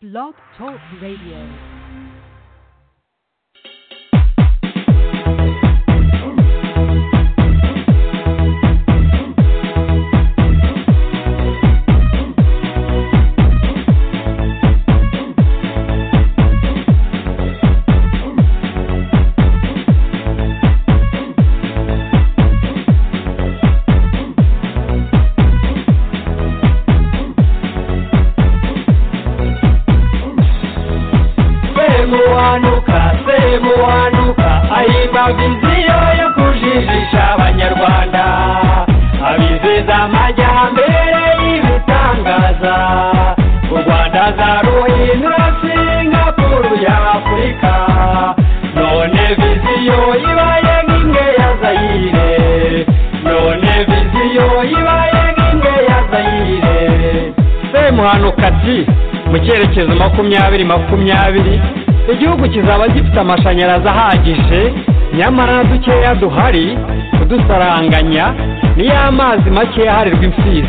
Blog Talk Radio. muhanuka se muhanuka ahimbaga inziyo yo kujijisha abanyarwanda abizeza amajyambere y'ibitangaza u rwanda zaruhindura singapuru ya afurika none viziyo ibaye nk'inge ya zayire none viziyo ibaye nk'inge ya zayire se muhanuka ati mu cyerekezo makumyabiri makumyabiri igihugu kizaba gifite amashanyarazi ahagije nyamara dukeya duhari kudusaranganya niyo amazi makeya aharirwa imfizi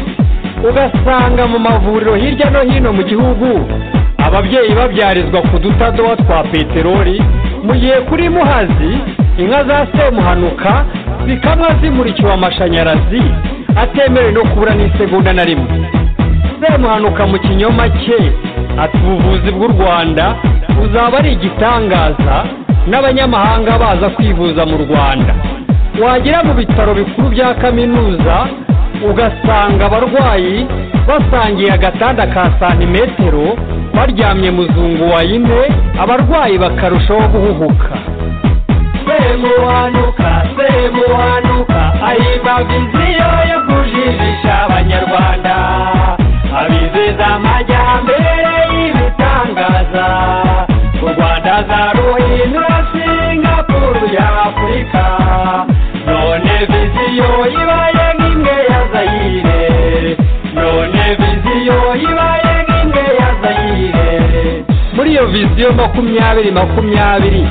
ugasanga mu mavuriro hirya no hino mu gihugu ababyeyi babyarizwa ku dutadowa twa peteroli mu gihe kuri muhazi inka za semuhanuka zikamwa zimurikiwe amashanyarazi atemerewe no kubura n'isegonda na rimwe semuhanuka mu kinyoma cye ati ubuvuzi bw'u rwanda buzaba ari igitangaza n'abanyamahanga baza kwivuza mu rwanda wagera mu bitaro bikuru bya kaminuza ugasanga abarwayi basangiye agatanda ka santimetero baryamye muzungu wa ine abarwayi bakarushaho guhuhuka semuhanuka semuhanuka ahimbaga inziyo yo kujijisha abanyarwanda abizeza amajyambere y'ibitangaza u rwanda zaruhindura singapuru ya afurika none viziyo ibaye nk'imwe ya zayire none viziyo ibaye nk'imwe ya zayire muri iyo viziyo makumyabiri makumyabiri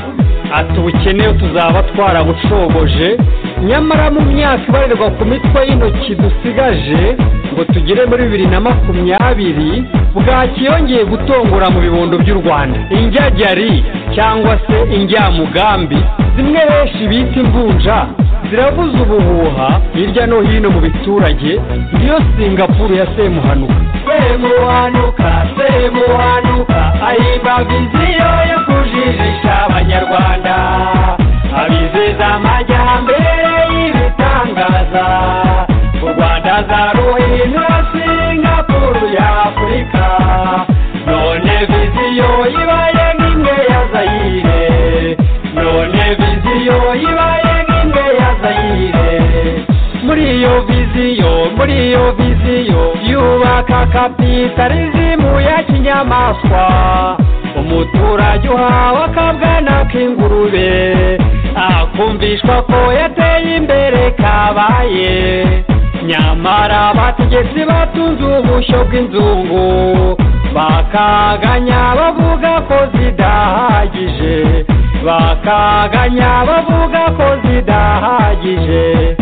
ati ubukene tuzaba twarabucogoje nyamara mu myaka ibarirwa ku mitwe y'intoki dusigaje ngo tugere muri bibiri na makumyabiri bwaki yongeye gutongora mu bibondo by'u rwanda injyajyari cyangwa se injyamugambi zimwe benshi bita imvunja zirabuza ubuhuha hirya no hino mu biturage niyo singapuru ya semuhanuka semuhanuka semuhanuka ahimbaga inziyo yo kujijisha abanyarwanda abizeza amajyambere y'ibitangaza u rwanda zaruhindura singapuru ya afurika none viziyo ibaye nk'imwe ya zayire none viziyo ibaye nk'imwe ya zayire muri iyo viziyo muri iyo viziyo yubaka kapitalizimu ya kinyamaswa umuturage uhawe akabwana k'ingurube akumvishwa ko yateye imbere kabaye nyamara abategetsi batunze ubushyo bw'inzungu bakaganya bavuga ko zidahagije bakaganya bavuga ko zidahagije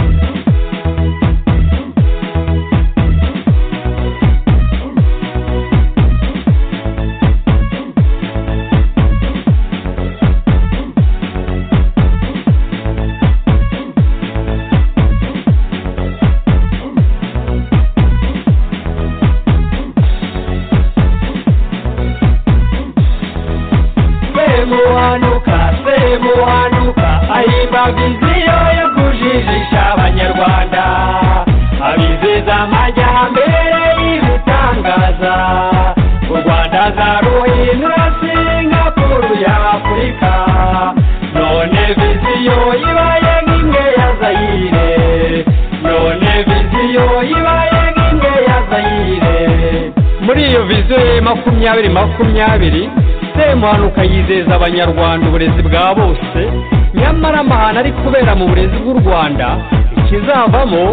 semuhanuka semuhanuka ahimbaga inziyo yo kujijisha abanyarwanda abizeza amajyambere y'ibitangaza u rwanda zaruhindura singapuru ya afurika none viziyo ibaye nk'imwe ya zayire none viziyo ibaye nk'imwe ya zayire muri iyo viziyo ye makumyabiri makumyabiri semuhanuka yizeza abanyarwanda uburezi bwa bose nyamara amahano ari kubera mu burezi bw'u rwanda ikizavamo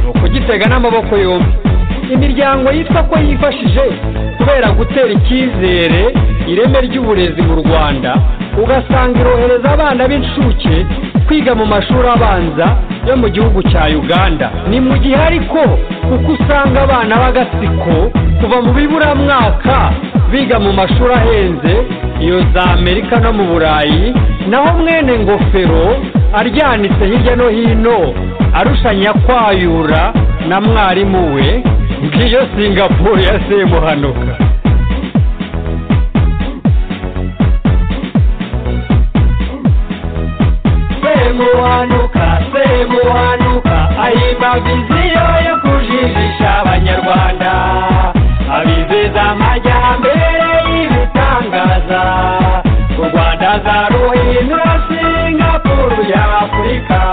ni ukugitega n'amaboko yombi imiryango yitwa ko yifashije kubera gutera icyizere ireme ry'uburezi mu rwanda ugasanga irohereza abana b'incuke kwiga mu mashuri abanza yo mu gihugu cya uganda ni mu gihe ariko kuko usanga abana b'agatsiko kuva mu biburamwaka biga mu mashuri ahenze iyo za amerika no mu burayi naho mwene ngofero aryanitse hirya no hino arushanya kwayura na mwarimu we ngiyo singapore ya semuhanuka semuhanuka semuhanuka ahimba viziyo yo kujijisha abanyarwanda abizeza amajyambere y'ibitangaza u rwanda zaruhindura singapuru ya afurika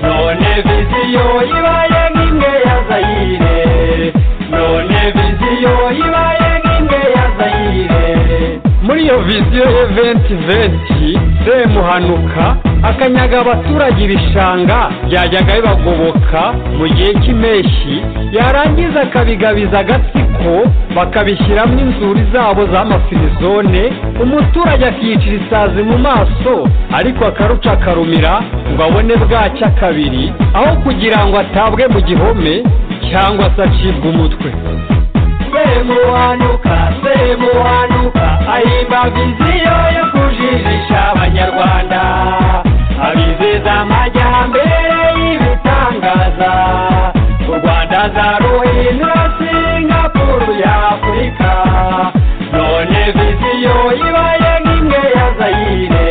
none viziyo ibaye nk'imwe ya zayire none viziyo ibaye nk'imwe ya zayire muri iyo viziyo y'eventi venti semuhanuka akanyaga abaturage ibishanga byajyaga bibagoboka mu gihe cy'impeshyi yarangiza akabigabiza agatsiko bakabishyiramo inzuri zabo z'amafirizone umuturage akiyicira isazi mu maso ariko akaruca akarumira ngo abone bwacya kabiri aho kugira ngo atabwe mu gihome cyangwa se acibwe umutwe semuhanuka semuhanuka ahimba viziyo yo kujijisha abanyarwanda abizeza amajyambere y'ibitangaza u rwanda zaruhindura singapuru ya afurika none viziyo ibaye nk'imwe ya zayire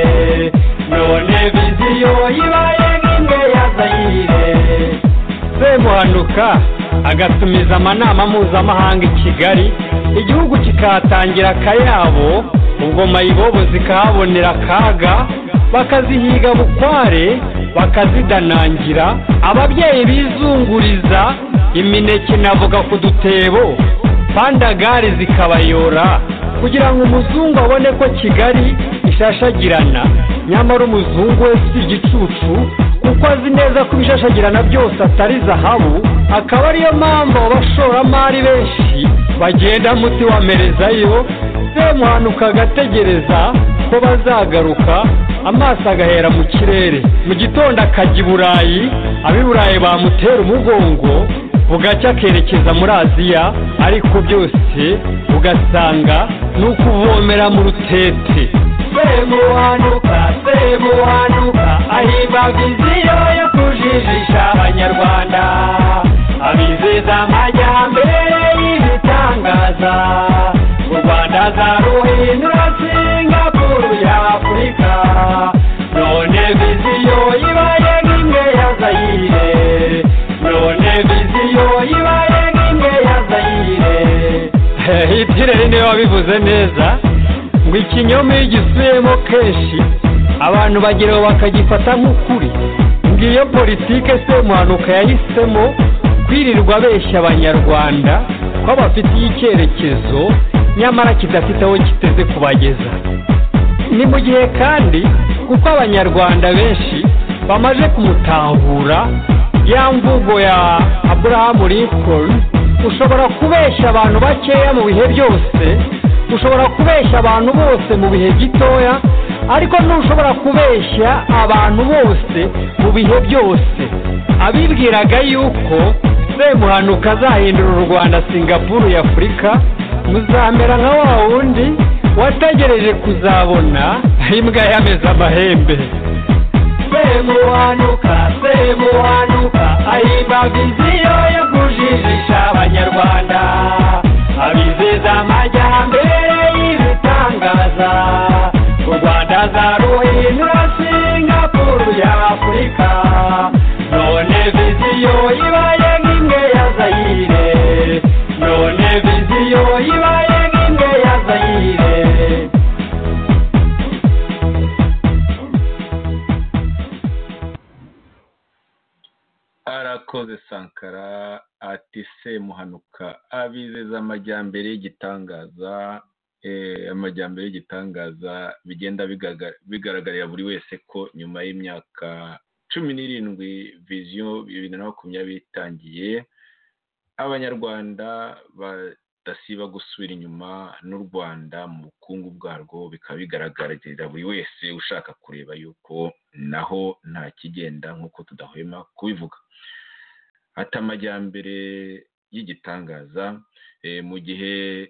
none viziyo ibaye nk'imwe ya zayire semuhanuka agatumiza amanama mpuzamahanga i kigali igihugu kikahatangira akayabo ubwo mayibobo zikahabonera akaga bakazihiga bukware bakazidanangira ababyeyi bizunguriza imineke navuga ku dutebo pandagare zikabayora kugira ngo umuzungu abone ko kigali ishashagirana nyamara umuzungu we si igicucu kuko azi neza ko ibishashagirana byose atari zahabu akaba ariyo mpamvu abashoramari benshi bagenda muti wamerezayo semuhanuka agategereza ko bazagaruka amaso agahera mu kirere mu gitondo akajya i burayi ab'i burayi bamutera umugongo bugacya akerekeza muri aziya ariko byose ugasanga ni ukuvomera mu rutete semuhanuka semuhanuka ahimba viziyo yo kujijisha abanyarwanda abizeza amajyambere y'ibitangaza u rwanda zaruhindura singapuru ya afurika none viziyo ibaye nk'imwe ya zayire none viziyo ibaye nk'imwe ya zayire itireri niwe wabivuze neza ngo ikinyoma iyo ugisubiyemo kenshi abantu bageraho bakagifata nk'ukuri ngo iyo politike semuhanuka yahisemo kwirirwa abeshya abanyarwanda ko bafitiye icyerekezo nyamara kidafite aho kiteze kubageza ni mu gihe kandi kuko abanyarwanda benshi bamaze kumutahura ya mvugo ya aburahamu lincoln ushobora kubeshya abantu bakeya mu bihe byose ushobora kubeshya abantu bose mu bihe gitoya ariko ntushobora kubeshya abantu bose mu bihe byose abibwiraga yuko semuhanuka azahindura u rwanda singapuru ya afurika muzamera nka wa wundi wategereje kuzabona imbwa yameze amahembe semuhanuka semuhanuka ahimba viziyo yo kujijisha abanyarwanda abizeza amajyambere y'ibitangaza u rwanda zaruhindura singapuru ya afurika none viziyo ibaye nk'imwe ya zayire none viziyo ibaye nk'imwe ya zayire arakoze sankara ati semuhanuka abizeza amajyambere y'igitangaza eh, amajyambere y'igitangaza bigenda bigaga- bigaragarira buri wese ko nyuma y'imyaka cumi n'irindwi viziyo bibiri na makumyabiri itangiye abanyarwanda badasiba gusubira inyuma n'u rwanda mu bukungu bwarwo bikaba bigaragarira buri wese ushaka kureba yuko naho nta kigenda nk'uko tudahwema kubivuga ati amajyambere y'igitangaza eh, mu gihe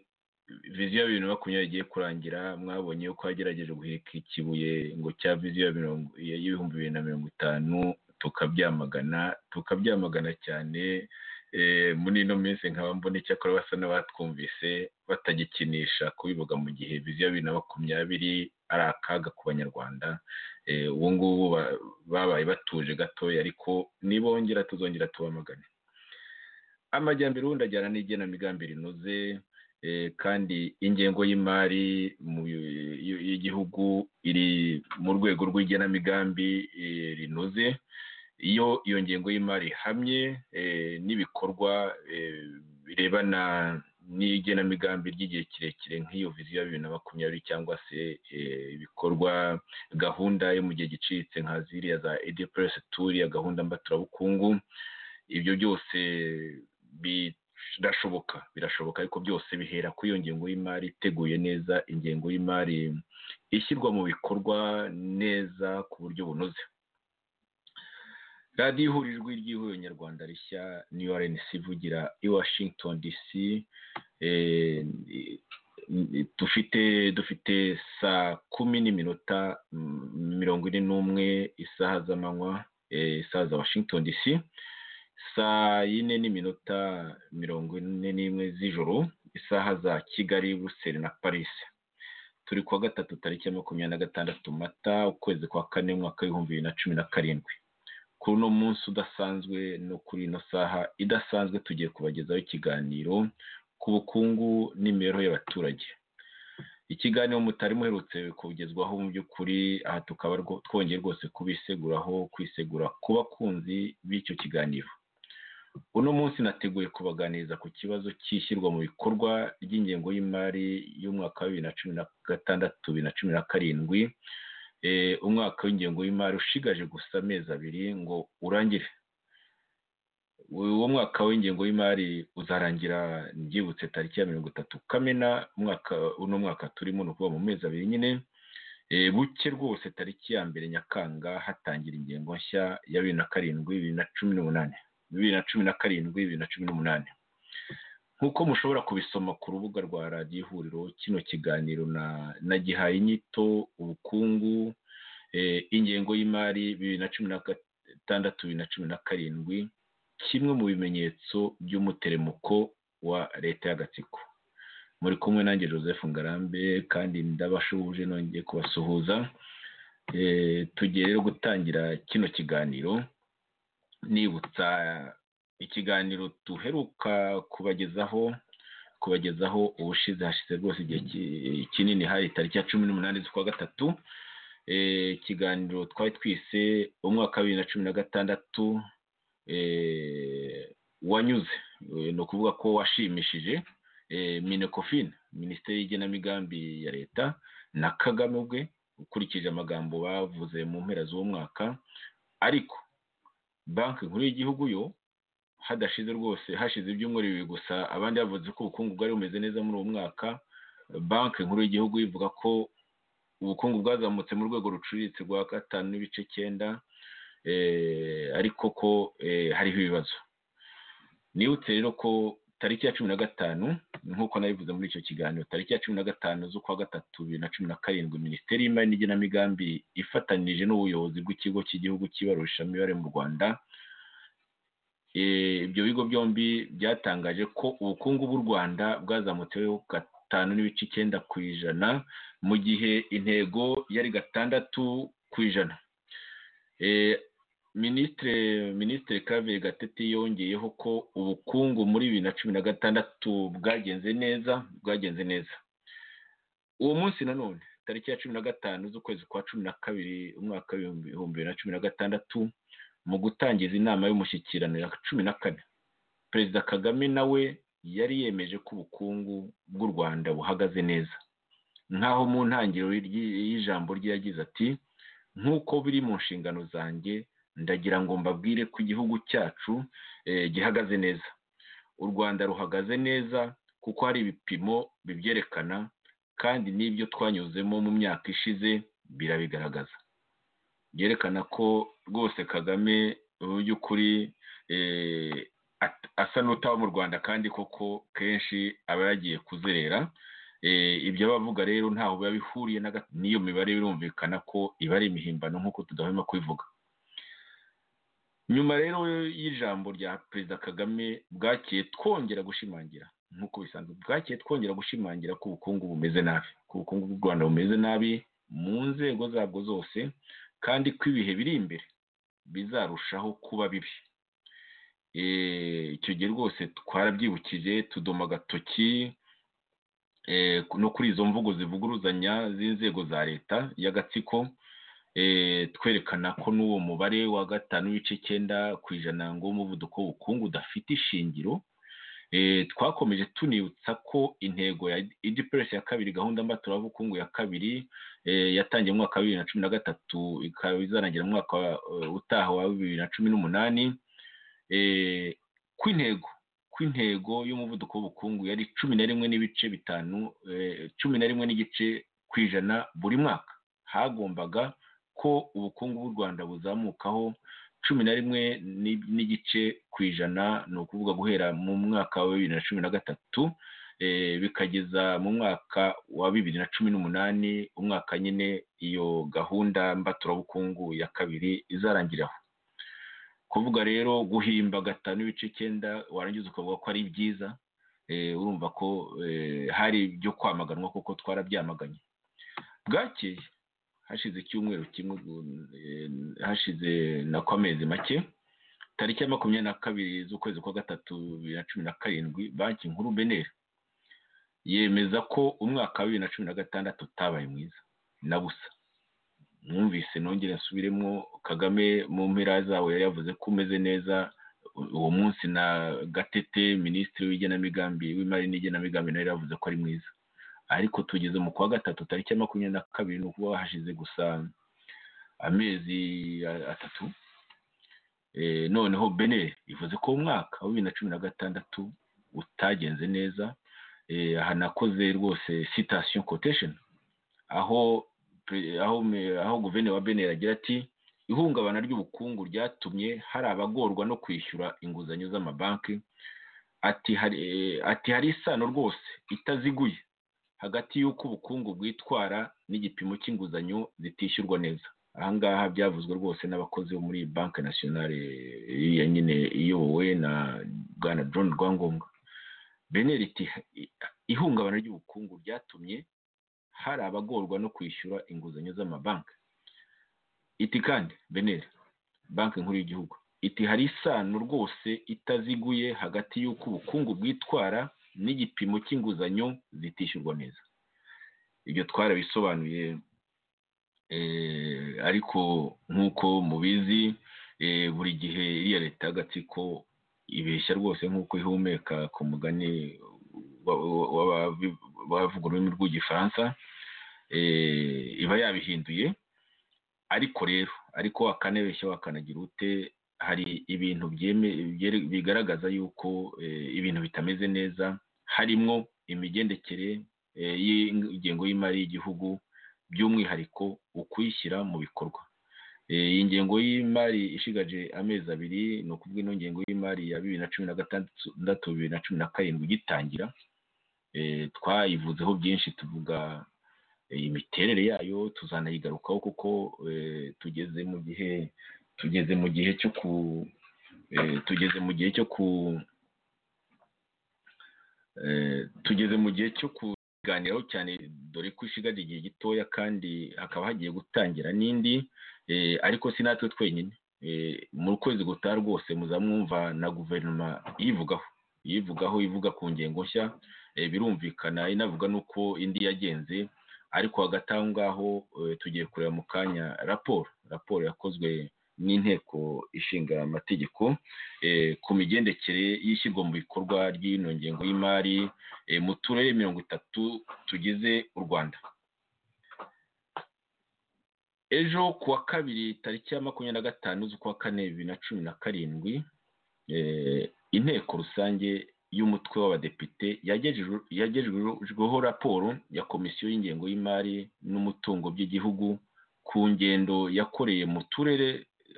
viziyo ya bibiri na makumyabiri igiye kurangira mwabonye yuko hagerageje guhirika ikibuye ngo cya viziyo ya mirongo- y'ibihumbi bibiri na mirongo itanu tukabyamagana tukabyamagana cyane eh, muri ino minsi nkaba mbona icyakora basa n'abatwumvise batagikinisha kubivuga mu gihe viziyo ya bibiri na makumyabiri ari akaga ku banyarwanda Eh, ubu ngubu ba- babaye batuje gatoya ariko nibongera tuzongera tubamagane amajyambere ubundi ajyana n'igenamigambi rinoze eh, kandi ingengo y'imari mu- y- y'igihugu iri mu rwego rw'igenamigambi eh, rinoze iyo iyo ngengo y'imari ihamye eh, n'ibikorwa eh, birebana n'igenamigambi ry'igihe kirekire nk'iyo viziyo ya bibiri na makumyabiri cyangwa se eh, ibikorwa gahunda yo mu gihe gicitse nka ziriya za edipuresi turiya gahunda mbaturabukungu ibyo byose birashoboka birashoboka ariko byose bihera kuri iyo ngengo y'imari iteguye neza ingengo y'imari ishyirwa mu bikorwa neza ku buryo bunoze radiyo ihurijwe ry'ihuriro nyarwanda rishya niyo rnc ivugira i washington dc eh, dufite dufite saa kumi n'iminota mm, mirongo ine n'umwe isaha z'amanywa eh, isaha za washington dc saa yine n'iminota mirongo ine n'imwe z'ijoro isaha za kigali buruseli na paris turi kuwa gatatu tariki ya makumyabiri na gatandatu mata ukwezi kwa kane umwaka w'ibihumbi bibiri na cumi na karindwi kuri uno munsi udasanzwe no kuri ino saha idasanzwe tugiye kubagezaho ikiganiro ku bukungu n'imibereho y'abaturage ikiganiro mutari muherutse kugezwaho mu by'ukuri aha tukaba rwo- twongeye rwose kubiseguraho kwisegura ku bakunzi b'icyo kiganiro uno munsi nateguye kubaganiriza ku kibazo cy'ishyirwa mu bikorwa ry'ingengo y'imari y'umwaka wa bibiri na cumi na gatandatu bibiri na cumi na karindwi Eh, umwaka w'ingengo y'imari ushigaje gusa amezi abiri ngo urangire uwo mwaka w'ingengo y'imari uzarangira byibutse tariki ya mirongo itatu kamena umwaka uno mwaka turimo ni ukuvuga mu mezi abiri nyine Eh, buke rwose tariki ya mbere nyakanga hatangira ingengo nshya ya bibiri na karindwi bibiri na cumi n'umunani bibiri na cumi na karindwi bibiri na cumi n'umunani nk'uko mushobora kubisoma ku rubuga rwa radiyo ihuriro kino kiganiro na na gihaye inyito ubukungu eh, ingengo y'imari bibiri na cumi na gatandatu bibiri na cumi na karindwi kimwe mu bimenyetso by'umuteremuko wa leta y'agatsiko muri kumwe nanjye joseph ngarambe kandi ndabashubuje nongeye kubasuhuza Eh, tugiye rero gutangira kino kiganiro nibutsa ikiganiro duheruka kubagezaho kubagezaho ubushize hashize rwose igihe ki- kinini hari tariki ya cumi n'umunani z'ukwa gatatu Eh, ikiganiro twari twise umwaka wa bibiri na cumi na gatandatu eh, wanyuze Eh, ni ukuvuga ko washimishije eh, minekofin minisiteri y'igenamigambi ya leta na kagame ubwe ukurikije amagambo bavuze mu mpera z'uwo mwaka ariko banki nkuru y'igihugu yo hadashize rwose hashize ibyumweru bibiri gusa abandi bavuze ko ubukungu bwari bumeze neza muri uwo mwaka banki nkuru y'igihugu ivuga ko ubukungu bwazamutse mu rwego ruciriritse rwa gatanu n'ibice cyenda eh, ariko ko eh, hariho ibibazo nibutse rero ko tariki ya cumi na gatanu nk'uko nabivuze muri icyo kiganiro tariki ya cumi na gatanu z'ukwa gatatu bibiri na cumi na karindwi minisiteri y'imari n'igenamigambi ifatanyije n'ubuyobozi bw'ikigo cy'igihugu cy'ibarurishamibare mu rwanda Eh, ibyo bigo byombi byatangaje ko ubukungu bw'u rwanda bwazamutseho gatanu n'ibice icyenda ku ijana mu gihe intego yari gatandatu ku ijana Eh, minisitiri minisitiri kavire gatete yongeyeho ko ubukungu muri bibiri na cumi na gatandatu bwagenze neza bwagenze neza uwo munsi nanone tariki ya cumi na gatanu z'ukwezi kwa cumi na kabiri umwaka w'ibihumbi bibiri na cumi na gatandatu mu gutangiza inama y'umushyikirano ya cumi na kane perezida kagame nawe yari yemeje ko ubukungu bw'u rwanda buhagaze neza nk'aho mu ntangiriro y'iryi- y'ijambo rye yagize ati nk'uko biri mu nshingano zanjye ndagira ngo mbabwire ko igihugu cyacu eh, gihagaze neza u rwanda ruhagaze neza kuko hari ibipimo bibyerekana kandi n'ibyo twanyuzemo mu myaka ishize birabigaragaza byerekana ko rwose kagame mu by'ukuri eh, at- asa n'utaba mu rwanda kandi koko kenshi aba yagiye kuzerera ibyo bavuga rero ntaho biba bihuriye n'iyo mibare birumvikana ko iba ari imihimbano nk'uko tudahwema kubivuga nyuma rero y'ijambo rya perezida kagame bwakeye twongera gushimangira nk'uko bisanzwe bwakeye twongera gushimangira ko ubukungu bumeze nabi ko ubukungu bw'u rwanda bumeze nabi mu nzego zabwo zose kandi ko ibihe biri imbere bizarushaho kuba bibi icyo gihe rwose twarabyibukije tudoma agatoki no kuri izo mvugo zivuguruzanya z'inzego za leta y'agatsiko twerekana ko n'uwo mubare wa gatanu n'ibice icyenda ku ijana w'umuvuduko w'ubukungu udafite ishingiro twakomeje tunibutsa ko intego ya idipuresi ya kabiri gahunda mbaturabukungu ya kabiri yatangiye mu mwaka wa bibiri na cumi na gatatu ikaba izarangira mu mwaka utaha wa bibiri na cumi n'umunani kw'intego kw'intego y'umuvuduko w'ubukungu yari cumi na rimwe n'ibice bitanu cumi na rimwe n'igice ku ijana buri mwaka hagombaga ko ubukungu bw'u rwanda buzamukaho cumi na rimwe n'igice ku ijana ni ukuvuga guhera mu mwaka wa bibiri na cumi na gatatu bikageza mu mwaka wa bibiri na cumi n'umunani umwaka nyine iyo gahunda mbaturabukungu ya kabiri izarangiraho kuvuga rero guhimba gatanu ibice icyenda warangiza ukavuga ko ari byiza urumva ko hari ibyo kwamaganwa kuko twarabyamaganye bwakeye hashize icyumweru kimwe hashize na amezi make tariki ya makumyabiri na kabiri z'ukwezi kwa gatatu bibiri na cumi na karindwi banki nkuru beneri yemeza ko umwaka wa bibiri na cumi na gatandatu utabaye mwiza na busa mwumvise nongere nsubiremo kagame mu mpera zawe yari yavuze ko umeze neza uwo munsi na gatete minisitiri w'igenamigambi w'imari n'igenamigambi nawe yavuze ko ari mwiza ariko tugeze mu kwa gatatu tariki ya makumyabiri na kabiri ni ukuba hashize gusa amezi atatu noneho bene ivuze ko umwaka wa bibiri na cumi na gatandatu utagenze neza aha nakoze rwose sitasiyo kotesheni aho aho aho guverineri wa beneri agira ati ihungabana ry'ubukungu ryatumye hari abagorwa no kwishyura inguzanyo z'amabanki ati hari isano rwose itaziguye hagati y'uko ubukungu bwitwara n'igipimo cy'inguzanyo zitishyurwa neza ahangaha byavuzwe rwose n'abakozi bo muri banki nasiyonari ya nyine iyobowe na bwana john rwangombwa beneri iti ihungabana ry'ubukungu ryatumye hari abagorwa no kwishyura inguzanyo z'amabanki iti kandi beneri banki nkuru y'igihugu iti hari isano rwose itaziguye hagati y'uko ubukungu bwitwara n'igipimo cy'inguzanyo zitishyurwa neza ibyo twarabisobanuye ariko nk'uko mubizi buri gihe iriya leta y'agatsiko ibeshya rwose nk'uko ihumeka ku mugani bavuga ururimi rw'igifaransa iba yabihinduye ariko rero ariko wakanabeshya wakanagira ute hari ibintu bigaragaza yuko ibintu bitameze neza harimo imigendekere y'ingengo y'imari y'igihugu by'umwihariko ukuyishyira mu bikorwa iyi ngengo y'imari ishigaje amezi abiri ni ukuvuga ino ngengo y'imari ya bibiri na cumi na gatandatu bibiri na cumi na karindwi igitangira twayivuzeho byinshi tuvuga imiterere yayo tuzanayigarukaho kuko tugeze mu gihe tugeze mu gihe cyo ku tugeze mu gihe cyo ku tugeze mu gihe cyo kuganiraho cyane dore ko ishigaje igihe gitoya kandi hakaba hagiye gutangira n'indi ariko si natwe twenyine mu kwezi gutaha rwose muzamwumva na guverinoma yivugaho yivugaho ivuga ku ngingo nshya birumvikana inavuga n'uko indi yagenze ariko hagati aho ngaho tugiye kureba mu kanya raporo raporo yakozwe n'inteko ishinga amategeko ku migendekere y'ishyirwa mu bikorwa ry'ino ngengo y'imari mu turere mirongo itatu tugize u rwanda ejo ku wa kabiri tariki ya makumyabiri na gatanu z'ukwa kane bibiri na cumi na karindwi inteko rusange y'umutwe w'abadepite yagejejweho raporo ya komisiyo y'ingengo y'imari n'umutungo by'igihugu ku ngendo yakoreye mu turere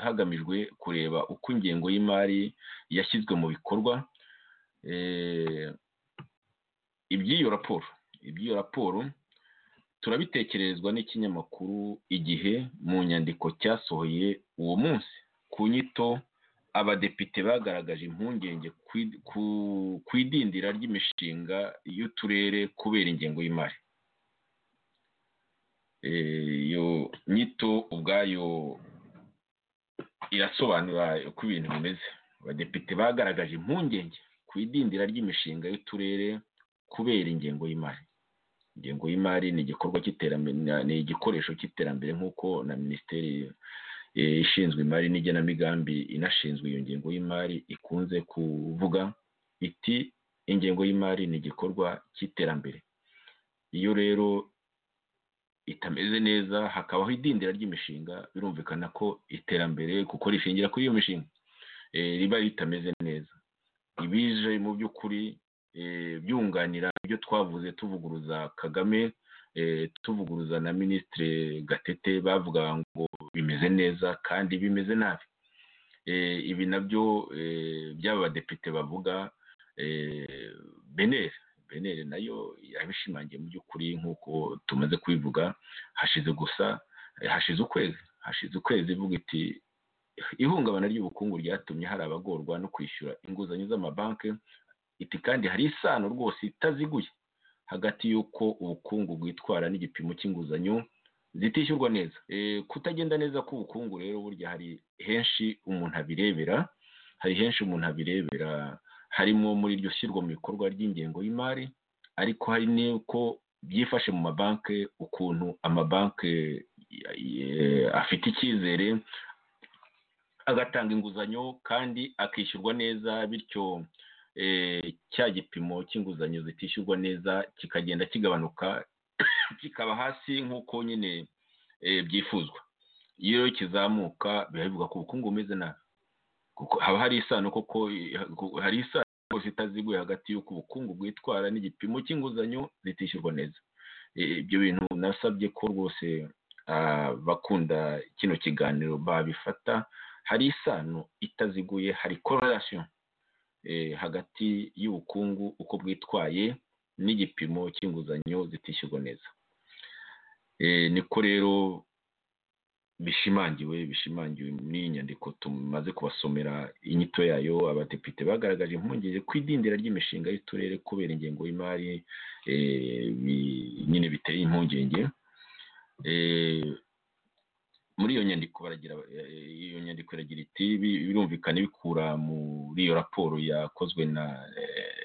hagamijwe kureba uko ingengo y'imari yashyizwe mu bikorwa iby'iyo raporo iby'iyo raporo turabitekererezwa n'ikinyamakuru igihe mu nyandiko cyasohoye uwo munsi ku nyito abadepite bagaragaje impungenge ku idindira ry'imishinga y'uturere kubera ingengo y'imari iyo nyito ubwayo irasobanura uko ibintu bimeze abadepite bagaragaje impungenge ku idindira ry'imishinga y'uturere kubera ingengo y'imari ingengo y'imari ni igikorwa cy'iterambere ni igikoresho cy'iterambere nk'uko na minisiteri ishinzwe imari n'igenamigambi inashinzwe iyo ngengo y'imari ikunze kuvuga iti ingengo y'imari ni igikorwa cy'iterambere iyo rero itameze neza hakabaho idindira ry'imishinga birumvikana ko iterambere kuko rishingira kuri iyo mishinga riba ritameze neza ibije mu by'ukuri byunganira ibyo twavuze tuvuguruza kagame tuvuguruza na minisitiri gatete bavuga ngo bimeze neza kandi bimeze nabi ibi nabyo by'aba badepite bavuga beneri beneri nayo yabishimangiye mu by'ukuri nk'uko tumaze kubivuga hashize gusa hashize ukwezi hashize ukwezi ivuga iti ihungabana ry'ubukungu ryatumye hari abagorwa no kwishyura inguzanyo z'amabanki iti kandi hari isano rwose itaziguye hagati y'uko ubukungu bwitwara n'igipimo cy'inguzanyo zitishyurwa neza kutagenda neza k'ubukungu rero burya hari henshi umuntu abirebera hari henshi umuntu abirebera harimo muri iryo shyirwa mu bikorwa ry'ingengo y'imari ariko hari n'uko byifashe mu mabanki ukuntu amabanki afite icyizere agatanga inguzanyo kandi akishyurwa neza bityo cya gipimo cy'inguzanyo zitishyurwa neza kikagenda kigabanuka kikaba hasi nk'uko nyine byifuzwa iyo kizamuka biba bivuga ko ubukungu bumeze nabi kuko haba hari isano koko hari isano rwose itaziguye hagati y'uko ubukungu bwitwara n'igipimo cy'inguzanyo zitishyurwa neza ibyo bintu nasabye ko rwose bakunda kino kiganiro babifata hari isano itaziguye hari kororasiyo hagati y'ubukungu uko bwitwaye n'igipimo cy'inguzanyo zitishyurwa neza niko rero bishimangiwe bishimangiwe n'inyandiko tumaze kubasomera inyito yayo abadepite bagaragaje impungenge ku idindira ry'imishinga y'uturere kubera ingengo y'imari nyine biteye impungenge muri iyo nyandiko baragira iyo nyandiko iragira iti birumvikana bikura muri iyo raporo yakozwe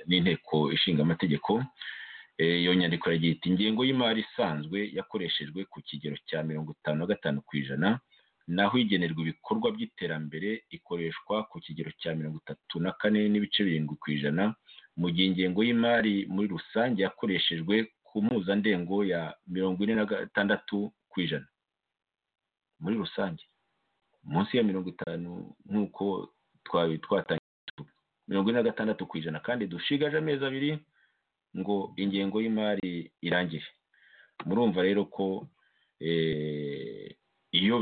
n'inteko ishinga amategeko iyo nyandiko iragira iti ingengo y'imari isanzwe yakoreshejwe ku kigero cya mirongo itanu na gatanu ku ijana naho igenerwa ibikorwa by'iterambere ikoreshwa ku kigero cya mirongo itatu na kane n'ibice birindwi ku ijana mu gihe ingengo y'imari muri rusange yakoreshejwe ku mpuzandengo ya mirongo ine na gatandatu ku ijana muri rusange munsi ya mirongo itanu nk'uko twatangiye mirongo ine na gatandatu ku ijana kandi dushigaje amezi abiri ngo ingengo y'imari irangire murumva rero ko iyo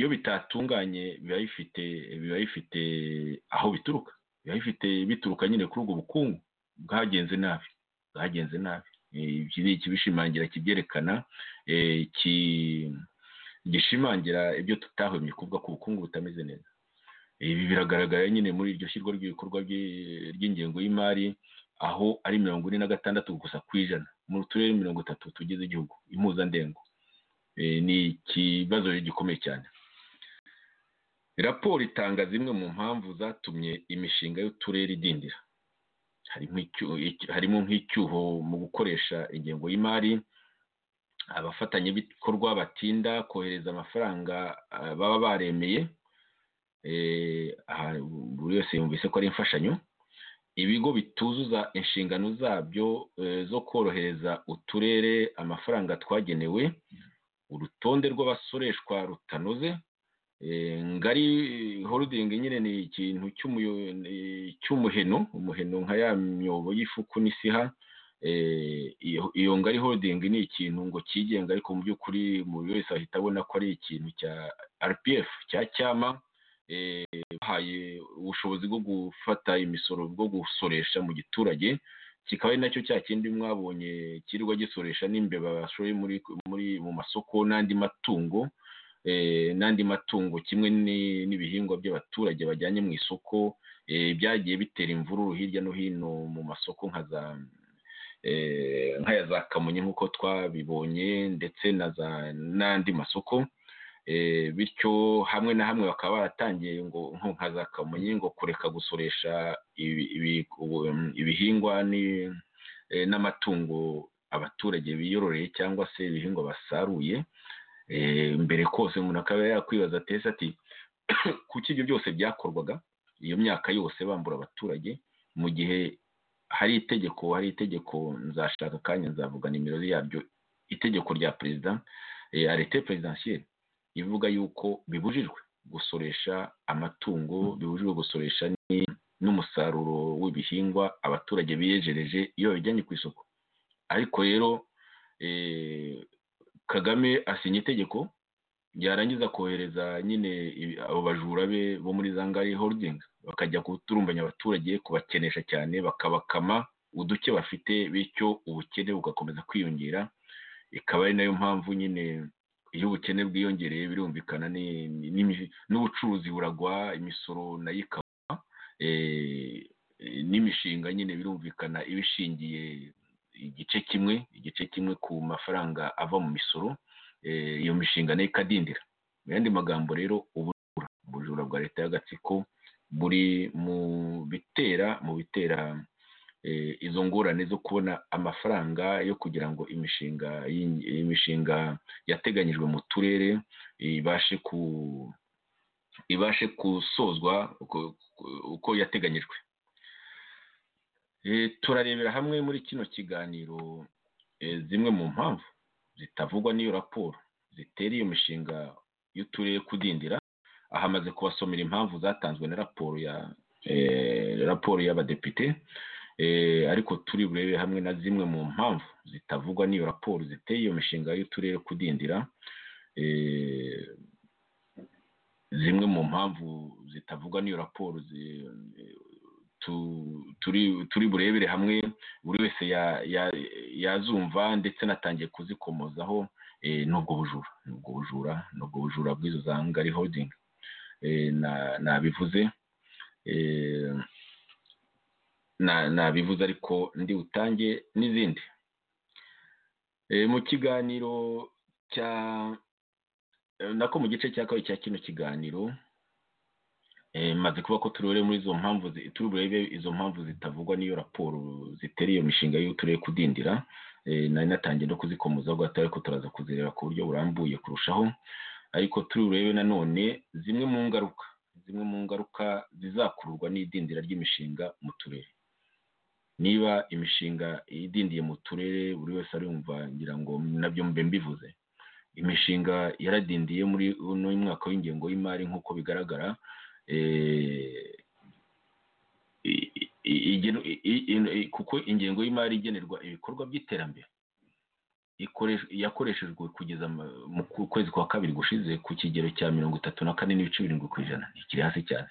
bitatunganye biba bifite aho bituruka biba bifite bituruka nyine kuri ubwo bukungu bwagenze nabi bwagenze nabi iki ni ikibishimangira kibyerekana gishimangira ibyo tutahwemye kuvuga ko ubukungu butameze neza ibi biragaragara nyine muri iryo shyirwa ry'ibikorwa ry'ingengo y'imari aho ari mirongo ine na gatandatu gusa ku ijana mu turere mirongo itatu tugize igihugu impuzandengo ni ikibazo gikomeye cyane raporo itanga zimwe mu mpamvu zatumye imishinga y'uturere idindira harimo nk'icyuho mu gukoresha ingengo y'imari abafatanyabikorwa batinda kohereza amafaranga baba baremeye buri wese yumvise ko ari imfashanyo ibigo bituzuza inshingano zabyo zo korohereza uturere amafaranga twagenewe urutonde rw'abasoreshwa rutanoze ngari horidingi nyine ni ikintu cy'umuheno umuheno nka ya myobo y'ifuku n'isiha iyo ngari holding ni ikintu ngo cyigenga ariko mu by'ukuri buri wese ahita abona ko ari ikintu cya rpf cya cyama bahaye ubushobozi bwo gufata imisoro bwo gusoresha mu giturage kikaba ari nacyo cya kindi mwabonye kirirwa gisoresha n'imbeba bashoye muri muri mu masoko n'andi matungo n'andi matungo kimwe n'ibihingwa by'abaturage bajyanye mu isoko byagiye bitera imvururu hirya no hino mu masoko nka za nk'aya za kamonyi nk'uko twabibonye ndetse n'andi masoko bityo hamwe na hamwe bakaba baratangiye ngo nka za kamonyi ngo kureka gusoresha ibihingwa n'amatungo abaturage biyororeye cyangwa se ibihingwa basaruye mbere kose umuntu akaba yakwibaza atese ati kuki ibyo byose byakorwaga iyo myaka yose bambura abaturage mu gihe hari itegeko hari itegeko nzashaka akanya nzavuga nimero yabyo itegeko rya perezida arete perezidansiyeri ivuga yuko bibujijwe gusoresha amatungo bibujijwe gusoresha n'umusaruro w'ibihingwa abaturage biyejereje iyo babijyanye ku isoko ariko rero kagame asinya itegeko yarangiza kohereza nyine abo bajura be bo muri zangari holding bakajya guturumbanya abaturage kubakenesha cyane bakabakama uduke bafite bityo ubukene bugakomeza kwiyongera ikaba ari nayo mpamvu nyine iyo ubukene bwiyongereye birumvikana n'ubucuruzi buragwa imisoro nayo ikaba n'imishinga nyine birumvikana ibishingiye igice kimwe igice kimwe ku mafaranga ava mu misoro iyo mishinga nayo ikadindira mu yandi magambo rero ubujura ubujura bwa leta y'agatsiko buri mu bitera mu bitera izo ngorane zo kubona amafaranga yo kugira ngo imishinga imishinga yateganyijwe mu turere ibashe ku ibashe gusozwa uko yateganyijwe turarebera hamwe muri kino kiganiro zimwe mu mpamvu zitavugwa n'iyo raporo zitera iyo mishinga y'uturere kudindira aha amaze kubasomera impamvu zatanzwe na raporo ya raporo y'abadepite ariko turi burebe hamwe na zimwe mu mpamvu zitavugwa n'iyo raporo ziteye iyo mishinga y'uturere kudindira zimwe mu mpamvu zitavugwa n'iyo raporo turi burebere hamwe buri wese yazumva ndetse anatangiye kuzikomozaho n'ubwo bujura n'ubwo bujura n'ubwo bujura bw'izo za ngari hodingi nabivuze nabivuze ariko ndi butange n'izindi mu kiganiro cya nako mu gice cya kabiri cya kino kiganiro maze kuba ko turebe muri izo mpamvu turi burebe izo mpamvu zitavugwa n'iyo raporo zitera iyo mishinga y'uturere kudindira nari natangiye no kuzikomoza guhita ariko turaza kuzireba ku buryo burambuye kurushaho ariko turi burebe nanone zimwe mu ngaruka zimwe mu ngaruka zizakururwa n'idindira ry'imishinga mu turere niba imishinga idindiye mu turere buri wese arumva ngira ngo nabyo mbe mbivuze imishinga yaradindiye muri uno mwaka w'ingengo y'imari nk'uko bigaragara kuko ingengo y'imari igenerwa ibikorwa by'iterambere yakoreshejwe kugeza mu kwezi kwa kabiri gushize ku kigero cya mirongo itatu na kane n'ibice birindwi ku ijana ntikiri hasi cyane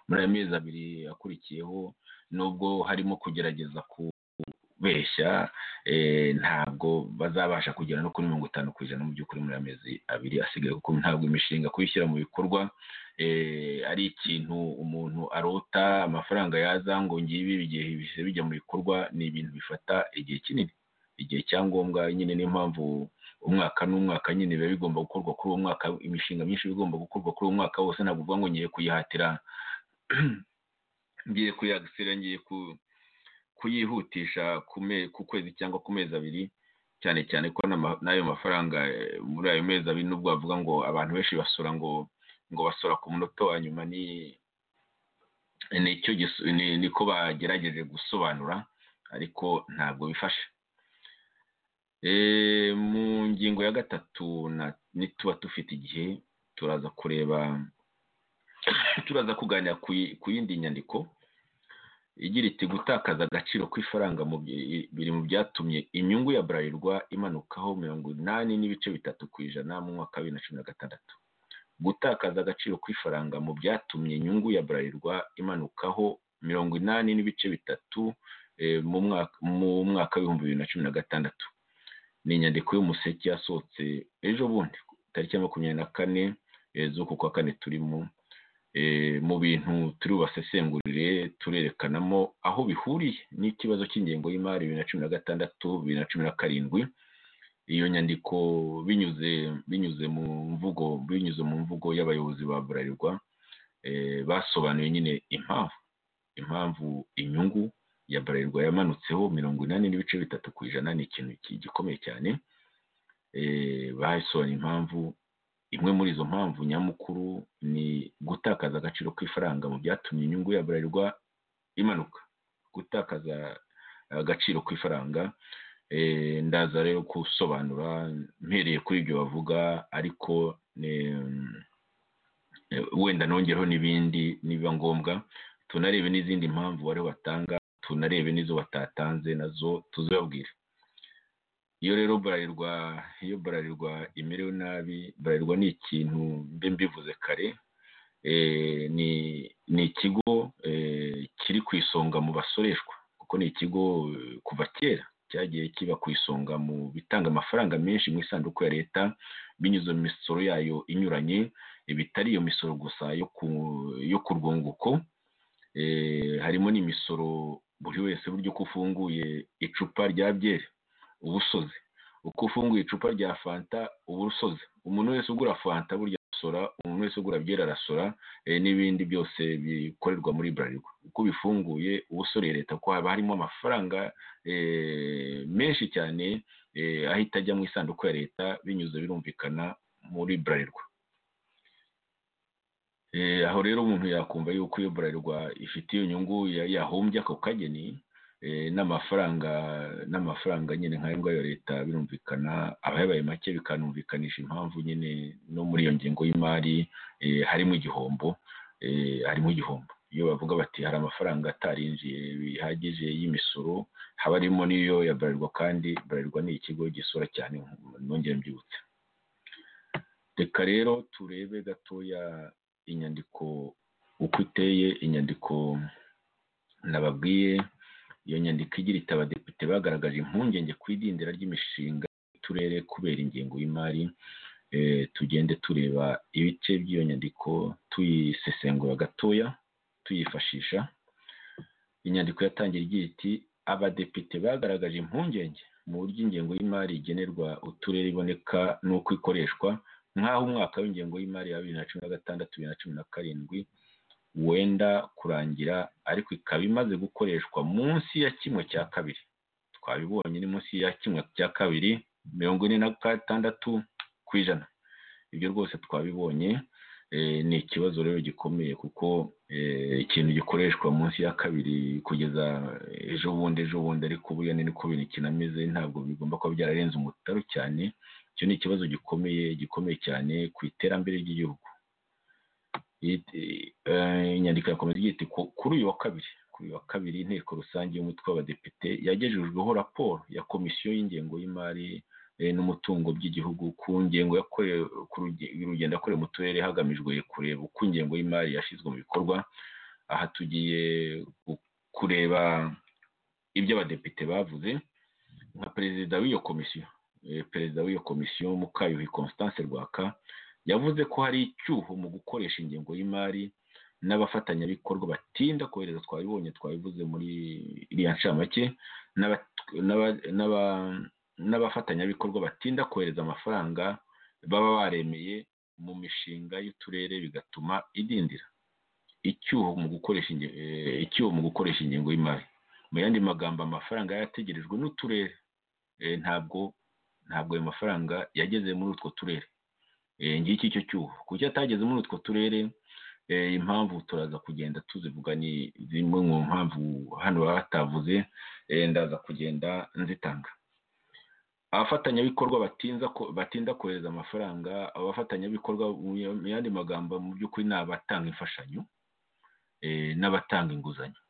muri aya mezi abiri akurikiyeho nubwo harimo kugerageza kubeshya ntabwo bazabasha kugera no kuri mirongo itanu ku ijana mu by'ukuri muri aya mezi abiri asigaye kuko ntabwo imishinga kuyishyira mu bikorwa ari ikintu umuntu arota amafaranga yaza ngo ngibi igihe bihise bijya mu bikorwa ni ibintu bifata igihe kinini igihe cyangombwa nyine niyo mpamvu umwaka n'umwaka nyine biba bigomba gukorwa kuri uwo mwaka imishinga myinshi iba igomba gukorwa kuri uwo mwaka wose ntabwo uvuga ngo ngiye kuyihatira ngiye kuyagisira ngiye kuyihutisha ku kwezi cyangwa ku mezi abiri cyane cyane ko n'ayo mafaranga muri ayo mezi abiri n'ubwo bavuga ngo abantu benshi basura ngo ngo basora ku munota wa nyuma ni niko bagerageje gusobanura ariko ntabwo bifasha mu ngingo ya gatatu nituba dufite igihe turaza kureba turaza kuganira ku yindi nyandiko igira iti gutakaza agaciro kw'ifaranga biri mu byatumye inyungu ya burarirwa imanukaho mirongo inani n'ibice bitatu ku ijana mu mwaka wa bibiri na cumi na gatandatu gutakaza agaciro kw'ifaranga mu byatumye inyungu ya burarirwa imanukaho mirongo inani n'ibice bitatu mu mwaka mu mwaka w'ibihumbi bibiri na cumi na gatandatu ni inyandiko y'umuseke yasohotse ejo bundi tariki ya makumyabiri na kane z'uku kwa kane turimo mu bintu turi bubasesengurire turerekanamo aho bihuriye n'ikibazo cy'ingengo y'imari bibiri na cumi na gatandatu bibiri na cumi na karindwi iyo nyandiko binyuze binyuze mu mvugo binyuze mu mvugo y'abayobozi ba burarirwa basobanuye nyine impamvu impamvu inyungu ya burarirwa yamanutseho mirongo inani n'ibice bitatu ku ijana ni ikintu gikomeye cyane basobanuye impamvu imwe muri izo mpamvu nyamukuru ni gutakaza agaciro k'ifaranga mu byatumye inyungu ya burarirwa imanuka gutakaza agaciro k'ifaranga ndaza rero gusobanura mpereye kuri ibyo bavuga ariko wenda nongereho n'ibindi nibiba ngombwa tunarebe n'izindi mpamvu bari batanga tunarebe n'izo batatanze nazo tuzababwire iyo rero burarirwa iyo burarirwa imerewe nabi burarirwa ni ikintu mbe mbivuze kare ni ikigo kiri ku isonga mu basoreshwa kuko ni ikigo kuva kera cyagiye kiba ku isonga mu bitanga amafaranga menshi mu isanduku ya leta binyuze mu misoro yayo inyuranye bitari iyo misoro gusa yo ku rwunguko harimo n'imisoro buri wese buryo uko ufunguye icupa rya byeri uba usoze uko ufunguye icupa rya fanta uba usoze umuntu wese ugura fanta burya arasora umuntu wese ugura byeri arasora n'ibindi byose bikorerwa muri burarirwa uko bifunguye uba usoreye leta kuko haba harimo amafaranga menshi cyane ahita ajya mu isanduku ya leta binyuze birumvikana muri burarirwa aho rero umuntu yakumva yuko iyo burarirwa ifite iyo nyungu yahombye ako kageni n'amafaranga n'amafaranga nyine nka ya leta birumvikana aba yabaye make bikanumvikanisha impamvu nyine no muri iyo ngingo y'imari harimo igihombo harimo igihombo iyo bavuga bati hari amafaranga atarinjiye bihagije y'imisoro haba harimo n'iyo ya burarirwa kandi burarirwa ni ikigo gisora cyane nongere mbyibutse reka rero turebe gatoya inyandiko uko iteye inyandiko nababwiye iyo nyandiko igira iti abadepite bagaragaje impungenge ku idindira ry'imishinga y'uturere kubera ingengo y'imari tugende tureba ibice by'iyo nyandiko tuyisesengura gatoya tuyifashisha inyandiko yatangira igira iti abadepite bagaragaje impungenge mu buryo ingengo y'imari igenerwa uturere iboneka n'uko ikoreshwa nk'aho umwaka w'ingengo y'imari ya bibiri na cumi na gatandatu bibiri na cumi na karindwi wenda kurangira ariko ikaba imaze gukoreshwa munsi ya kimwe cya kabiri twabibonye ni munsi ya kimwe cya kabiri mirongo ine na gatandatu ku ijana ibyo rwose twabibonye ni ikibazo rero gikomeye kuko ikintu gikoreshwa munsi ya kabiri kugeza ejo bundi ejo bundi ariko buriya ni niko bintu kinameze ntabwo bigomba kuba byararenze umutaro cyane icyo ni ikibazo gikomeye gikomeye cyane ku iterambere ry'igihugu inyandiko yakomeza igira iti kuri uyu wa kabiri kuri uyu wa kabiri inteko rusange y'umutwe w'abadepite yagejejweho raporo ya komisiyo y'ingengo y'imari n'umutungo by'igihugu ku ngengo y'urugendo yakorewe mu turere hagamijwe kureba uko ingengo y'imari yashyizwe mu bikorwa aha tugiye kureba ibyo abadepite bavuze nka perezida w'iyo komisiyo perezida w'iyo komisiyo mukayuhi constance rwaka yavuze ko hari icyuho mu gukoresha ingengo y'imari n'abafatanyabikorwa batinda kohereza twabibonye twabivuze muri iriya ncamake n'abafatanyabikorwa batinda kohereza amafaranga baba baremeye mu mishinga y'uturere bigatuma idindira icyuho mu gukoresha icyuho mu gukoresha ingengo y'imari mu yandi magambo amafaranga yategerejwe n'uturere ntabwo ntabwo ayo mafaranga yageze muri utwo turere ngiki icyo cyuho kuki atageze muri utwo turere impamvu turaza kugenda tuzivuga ni zimwe mu mpamvu hano baba batavuze ndaza kugenda nzitanga abafatanyabikorwa batinda kohereza amafaranga abafatanyabikorwa mu yandi magambo mu by'ukuri ni abatanga imfashanyo n'abatanga inguzanyo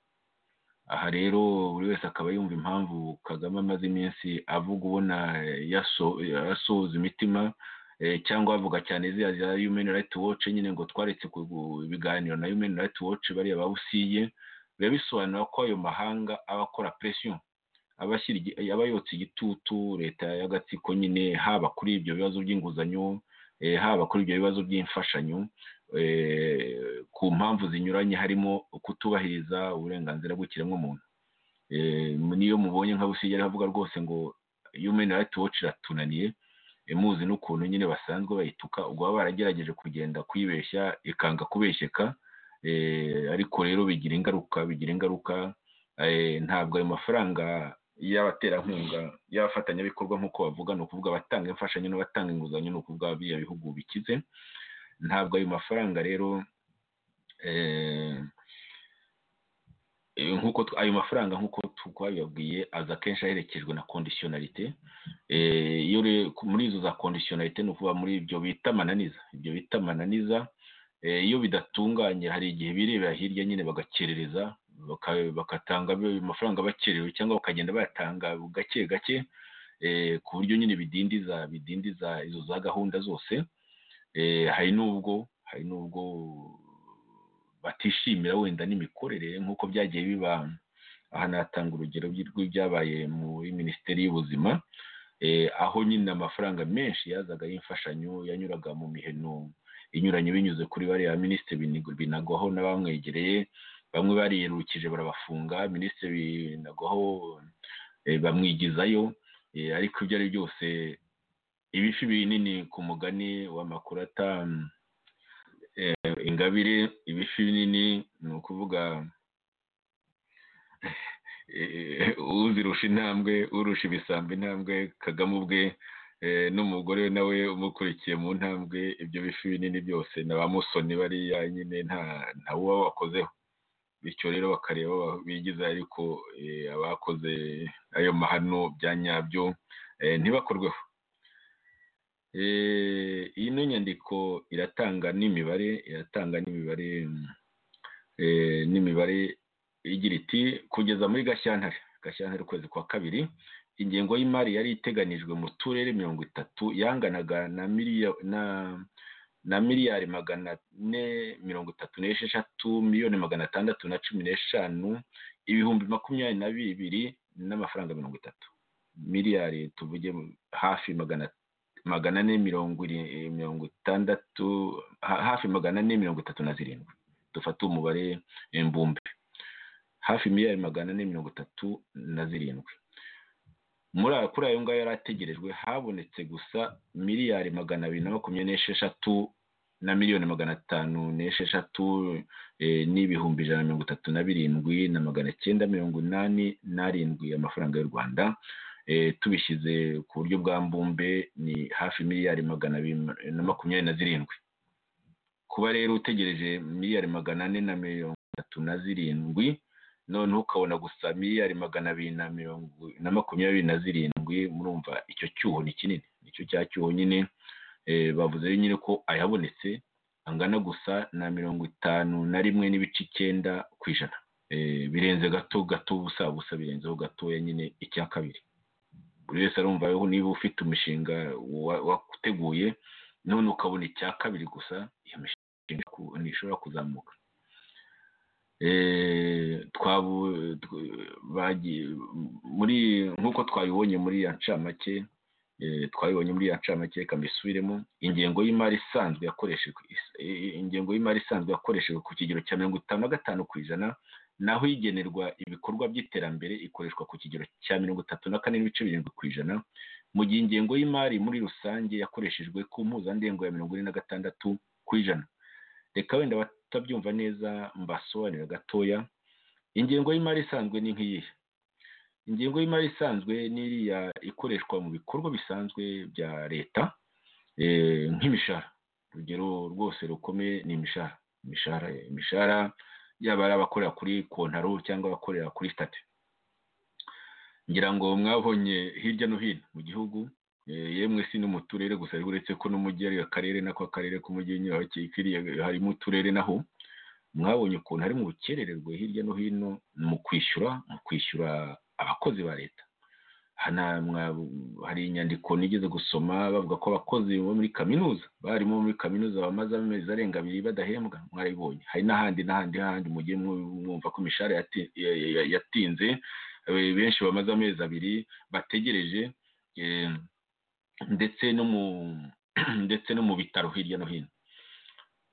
aha rero buri wese akaba yumva impamvu kagame amaze iminsi avuga ubona yasohoza imitima cyangwa bavuga cyane ziriya za yumeni rayiti woce nyine ngo twaretse ibiganiro na yumeni rayiti woce bariya bawusiye biba bisobanura ko ayo mahanga aba akora presiyo aba ashyira igi- aba yotsa igitutu leta y'agatsiko nyine haba kuri ibyo bibazo by'inguzanyo eh, haba kuri ibyo bibazo by'imfashanyo eh, ku mpamvu zinyuranye harimo kutubahiriza uburenganzira bw'ikiremwamuntu Eh, niyo mubonye nka busigera avuga rwose ngo human rights watch iratunaniye eh, muzi n'ukuntu nyine basanzwe bayituka ubwo baba baragerageje kugenda kuyibeshya ikanga kubeshyeka Eh, ariko rero bigira ingaruka bigira ingaruka Eh, ntabwo ayo mafaranga y'abaterankunga y'abafatanyabikorwa nk'uko bavuga ni ukuvuga abatanga imfashanyo n'abatanga inguzanyo ni ukuvuga biriya bihugu bikize ntabwo ayo mafaranga rero eh, eh, nk'uko tw- ayo mafaranga nk'uko tu- twabibabwiye aza akenshi aherekejwe na kondisiyonarite Eh, iyo re- ku- muri izo za kondisiyonarite ni ukuvuga muri ibyo bita amananiza ibyo bita amananiza Eh, iyo bidatunganye hari igihe birebera hirya nyine bagakerereza baka- bagatanga ayo mafaranga bakerewe cyangwa bakagenda bayatanga gake gake eh, ku buryo nyine bidindiza bidindiza izo za gahunda zose Eh, hari n'ubwo hari n'ubwo batishimira wenda n'imikorere nk'uko byagiye biba aha natanga urugero by'i- rw'ibyabaye muri minisiteri y'ubuzima Eh, aho nyine amafaranga menshi yazaga y'imfashanyo yanyuraga mu miheno inyuranye binyuze kuri bariya minisitiri Binigo- binagwaho n'abamwegereye bamwe bariyerukije barabafunga minisitiri binagwaho eh, bamwigizayo eh, ariko ibyo ari byose ibifi binini ku mugani wa makurata mm, eh, ingabire ibifi binini ni ukuvuga eh, uzirusha intambwe urusha ibisambo intambwe kagame ubwe eh, n'umugore we nawe umukurikiye mu ntambwe ibyo bifi binini byose na ba musoni bariya nyine nta nta wuba wakozeho bityo rero bakareba ba- bigiza ariko eh, abakoze ayo mahano bya nyabyo eh, ntibakorweho Eh, ino nyandiko iratanga n'imibare iratanga n'imibare mm, eh, n'imibare igira iti kugeza muri gashyantare gashyantare ukwezi kwa kabiri ingengo y'imari yari iteganijwe mu turere mirongo itatu yanganaga na miliyo- na- na miliyari magana ane mirongo itatu n'esheshatu miliyoni magana atandatu na cumi n'eshanu ibihumbi makumyabiri na bibiri n'amafaranga mirongo itatu miliyari tuvuge hafi magana magana ane mirongo iri- mirongo itandatu ha- hafi magana ane mirongo itatu na zirindwi dufate umubare imbumbe hafi miliyari magana ane mirongo itatu na zirindwi muri ayo kuri ayo ngayo yari ategerejwe habonetse gusa miliyari magana abiri na makumyabiri n'esheshatu na miliyoni magana atanu n'esheshatu eh, n'ibihumbi ijana na mirongo itatu na birindwi na magana cyenda mirongo inani n'arindwi amafaranga y'u rwanda eh, tubishyize ku buryo bwa mbumbe ni hafi miliyari magana abiri na makumyabiri na zirindwi kuba rero utegereje miliyari magana ane na mirongo itatu na zirindwi noneho ukabona gusa miliyari magana abiri na mirongo na makumyabiri na zirindwi murumva icyo cyuho ni kinini nicyo cya cyuho nyine eh, bavuze rero nyine ko ayabonetse angana gusa na mirongo itanu na rimwe n'ibice icyenda ku ijana Eh, birenze gato gato ubusa busa birenzeho gatoya nyine icya kabiri buri wese arumva yewe niba ufite umushinga wa- wateguye none ukabona icya kabiri gusa iyo mishinga ku- ntishobora kuzamuka Eh, twabu- tw- bagiye- muri nk'uko twabibonye muri ya ncamake eh, twabibonye muri ya ncamake reka mbisubiremo ingengo y'imari isanzwe yakoreshejwe is- eh, ingengo y'imari isanzwe yakoreshejwe ku kigero cya mirongo itanu na gatanu ku ijana naho igenerwa ibikorwa by'iterambere ikoreshwa ku kigero cya mirongo itatu na kane n'ibice birindwi ku ijana mu gihe ingengo y'imari muri rusange yakoreshejwe ku mpuzandengo ya mirongo ine na gatandatu ku ijana reka wenda batabyumva neza mbasobanurira gatoya ingengo y'imari isanzwe ni nk'iyihe ingengo y'imari isanzwe ni iriya ikoreshwa mu bikorwa bisanzwe bya leta eh, nk'imishahara urugero rwose rukomeye ni imishahara imishahara imishahara yaba ari abakorera kuri kontaro cyangwa abakorera kuri sitati ngira ngo mwabonye hirya no hino mu gihugu Eh, yemwe si no mu turere gusa ariko uretse ko n'umujyi ari akarere nako akarere k'umujyi nyine aho kikiriye harimo uturere naho mwabonye ukuntu hari mu bukerererwe hirya no hino mu kwishyura mu kwishyura abakozi ba leta hari inyandiko nigeze gusoma bavuga ko abakozi bo muri kaminuza barimo muri kaminuza bamaze amezi arenga abiri badahembwa mwaribonye hari n'ahandi n'ahandi n'ahandi mugiye mwumva ko imishahara yatinze benshi bamaze amezi abiri bategereje ndetse no mu ndetse no mu bitaro hirya no hino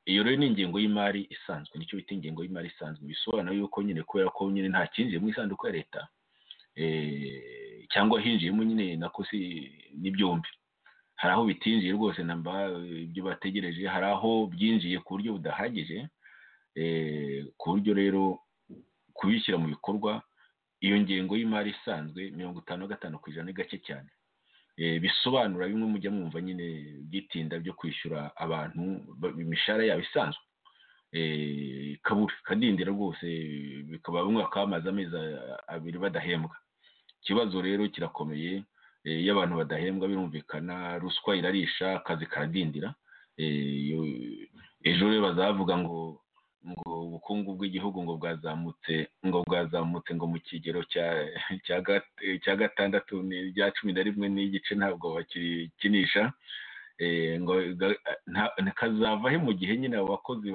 iyo rero ni ingengo y'imari isanzwe nicyo bita ingengo y'imari isanzwe bisobanura yuko nyine kubera ko nyine nta kinjiye mu isanduku ya leta cyangwa hinjiyemo nyine nako si n'ibyombi hari aho bitinjiye rwose namba ibyo bategereje hari aho byinjiye ku buryo budahagije ku buryo rero kubishyira mu bikorwa iyo ngengo y'imari isanzwe mirongo itanu na gatanu ku ijana ni gake cyane bisobanura bimwe mujya mwumva nyine byitinda byo kwishyura abantu imishahara yabo isanzwe kabura kadindira rwose bikaba bamwe bakaba bamaze amezi abiri badahembwa ikibazo rero kirakomeye iyo abantu badahembwa birumvikana ruswa irarisha akazi karadindira ejo rero bazavuga ngo ngo ubukungu bw'igihugu ngo bwazamutse ngo bwazamutse ngo mu kigero cya gatandatu n'irya cumi na rimwe n'igice ntabwo bakikinisha ngo kazava he mu gihe nyine abo bakozi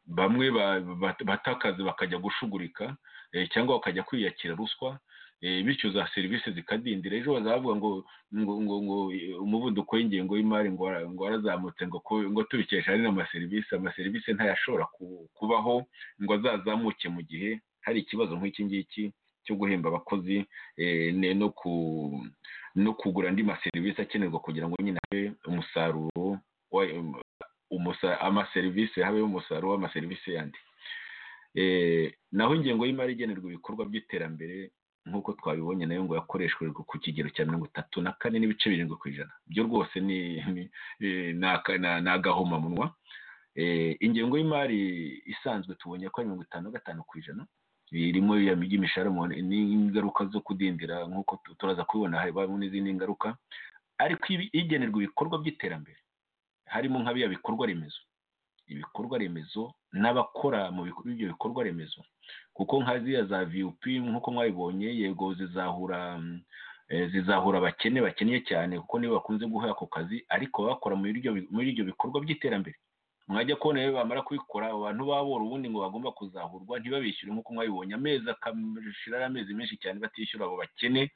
bamwe bata akazi bakajya gushugurika cyangwa bakajya kwiyakira ruswa bityo za serivisi zikadindira ejo bazavuga ngo ngo ngo umuvuduko w'ingengo y'imari ngo warazamutse ngo ngo tubikesha ari n'amaserivisi amaserivisi ntayashobora kubaho ngo azazamuke mu gihe hari ikibazo nk'iki ngiki cyo guhemba abakozi no kugura andi maserivisi akenerwa kugira ngo nyine habe umusaruro amaserivisi habeho umusaruro w'amaserivisi yandi naho ingengo y'imari igenerwa ibikorwa by'iterambere nk'uko twabibonye nayo ngo yakoreshwe ku kigero cya mirongo itatu na kane n'ibice birindwi ku ijana byo rwose ni agahomamunwa ingengo y'imari isanzwe tubonye ko ari mirongo itanu na gatanu ku ijana irimo imishahara n'ingaruka zo kudindira nk'uko turaza kubibona harimo n'izindi ngaruka ariko igenerwa ibikorwa by'iterambere harimo nka biya bikorwa remezo ibikorwa remezo n'abakora mu ibyo bikorwa remezo kuko nka ziriya za viyupi nk'uko mwabibonye yego zizahura zizahura abakene bakeneye cyane kuko nibo bakunze guha ako kazi ariko bakora muri ibyo bikorwa by'iterambere mwajya kubona rero bamara kubikora abantu babora ubundi ngo bagomba kuzahurwa ntibabishyure nk'uko mwabibonye amezi akamishirara amezi menshi cyane batishyura abo bakene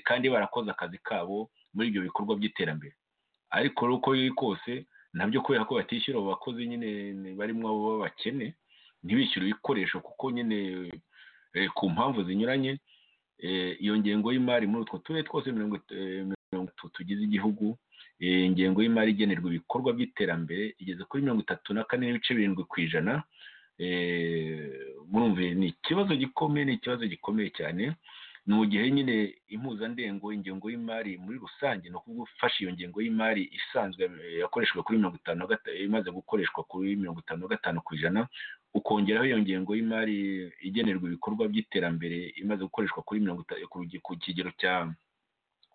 kandi barakoze akazi kabo muri ibyo bikorwa by'iterambere ariko uko biri kose nabyo kubera ko batishyura abo bakozi nyine barimo abo b'abakene ntibishyure ibikoresho kuko nyine ku mpamvu zinyuranye iyo ngengo y'imari muri utwo turere twose mirongo itatu tugize igihugu ingengo y'imari igenerwa ibikorwa by'iterambere igeze kuri mirongo itatu na kane n'ibice birindwi ku ijana murumve ni ikibazo gikomeye ni ikibazo gikomeye cyane ni mu gihe nyine impuzandengo ingengo y'imari muri rusange ni ukuvuga ufashe iyo ngengo y'imari isanzwe yakoreshwa kuri mirongo itanu imaze gukoreshwa kuri mirongo itanu na gatanu ku ijana ukongeraho iyo ngengo y'imari igenerwa ibikorwa by'iterambere imaze gukoreshwa kuri mirongo itanu ku kigero cya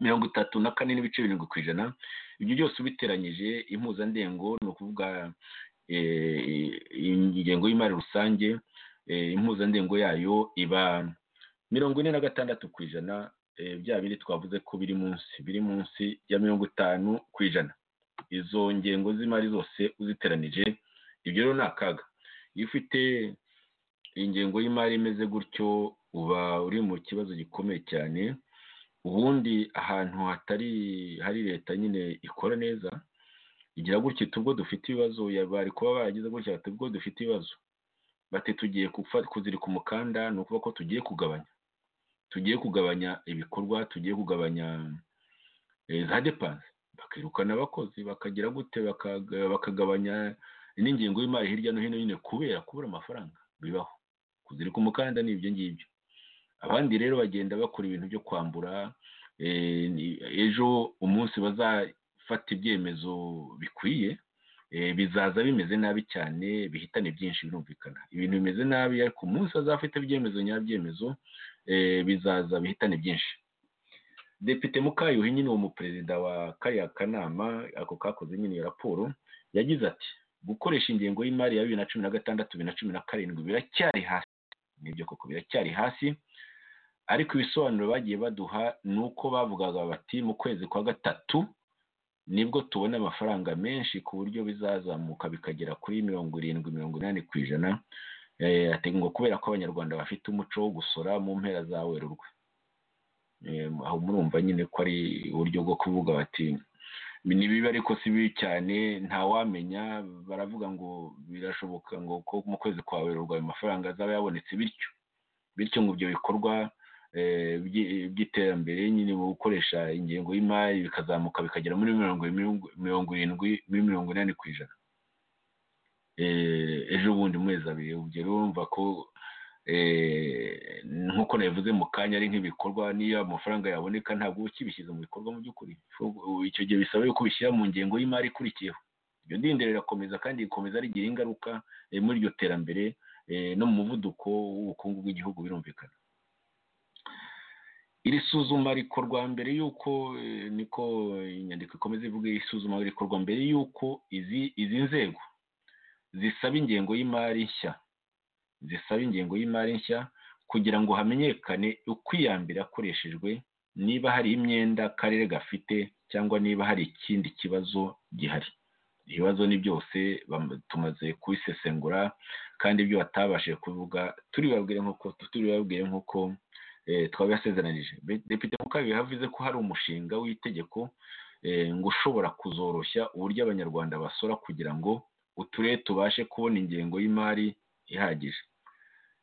mirongo itatu na kane n'ibice birindwi ku ijana ibyo byose ubiteranyije impuzandengo ni ukuvuga ingengo y'imari rusange impuzandengo yayo iba mirongo ine na gatandatu ku ijana bya biri twavuze ko biri munsi biri munsi ya mirongo itanu ku ijana izo ngengo z'imari zose uziteranije ibyo rero ni akaga iyo ufite ingengo y'imari imeze gutyo uba uri mu kibazo gikomeye cyane ubundi ahantu hatari hari leta nyine ikora neza igira gutya ubwo dufite ibibazo bari kuba baragize gutya bati ubwo dufite ibibazo bati tugiye kuzirika umukanda ni ukuvuga ko tugiye kugabanya tugiye kugabanya ibikorwa tugiye kugabanya za depanse bakirukana abakozi bakagira gute bakagabanya n'ingengo y'imari hirya no hino nyine kubera kubura amafaranga bibaho kuzirika umukanda ni ibyo ngibyo abandi rero bagenda bakora ibintu byo kwambura ejo umunsi bazafata ibyemezo bikwiye bizaza bimeze nabi cyane bihitane byinshi birumvikana ibintu bimeze nabi ariko umunsi bazafata ibyemezo nyabyemezo bizaza bihitane byinshi depite mukayuhi nyine uwo muperezida wa kariya kanama ako kakoze nyine iyo raporo yagize ati gukoresha ingengo y'imari ya bibiri na cumi na gatandatu bibiri na cumi na karindwi biracyari hasi nibyo koko biracyari hasi ariko ibisobanuro bagiye baduha ni uko bavugaga bati mu kwezi kwa gatatu nibwo tubona amafaranga menshi ku buryo bizazamuka bikagera kuri mirongo irindwi mirongo inani ku ijana hateganywa kubera ko abanyarwanda bafite umuco wo gusora mu mpera za werurwe aho murumva nyine ko ari uburyo bwo kuvuga bati ni bibi ariko si bibi cyane ntawamenya baravuga ngo birashoboka ngo ko mu kwezi kwa werurwe ayo mafaranga azaba yabonetse bityo bityo ngo ibyo bikorwa by'iterambere nyine mu gukoresha ingengo y'imari bikazamuka bikagera muri mirongo irindwi muri mirongo inani ku ijana ejo bundi mezi abiri ubwo urumva ko nk'uko nabivuze mu kanya ari nk'ibikorwa niyo amafaranga yaboneka ntabwo uba ukibishyize mu bikorwa mu by'ukuri icyo gihe bisaba yuko ubishyira mu ngengo y'imari ikurikiyeho iryo ndindiro rirakomeza kandi rikomeza rigira ingaruka muri iryo terambere no mu muvuduko w'ubukungu bw'igihugu birumvikana iri suzuma rikorwa mbere y'uko niko inyandiko ikomeza ivuga iri suzuma rikorwa mbere y'uko izi nzego zisaba ingengo y'imari nshya zisaba ingengo y'imari nshya kugira ngo hamenyekane ukwiyambira akoreshejwe niba hari imyenda akarere gafite cyangwa niba hari ikindi kibazo gihari ibibazo ni byose tumaze kubisesengura kandi ibyo batabashije kuvuga turibabwire nk'uko turibabwire nk'uko twabibasezeranije depite mukabiri havuze ko hari umushinga w'itegeko ngo ushobora kuzoroshya uburyo abanyarwanda basora kugira ngo uturere tubashe kubona ingengo y'imari ihagije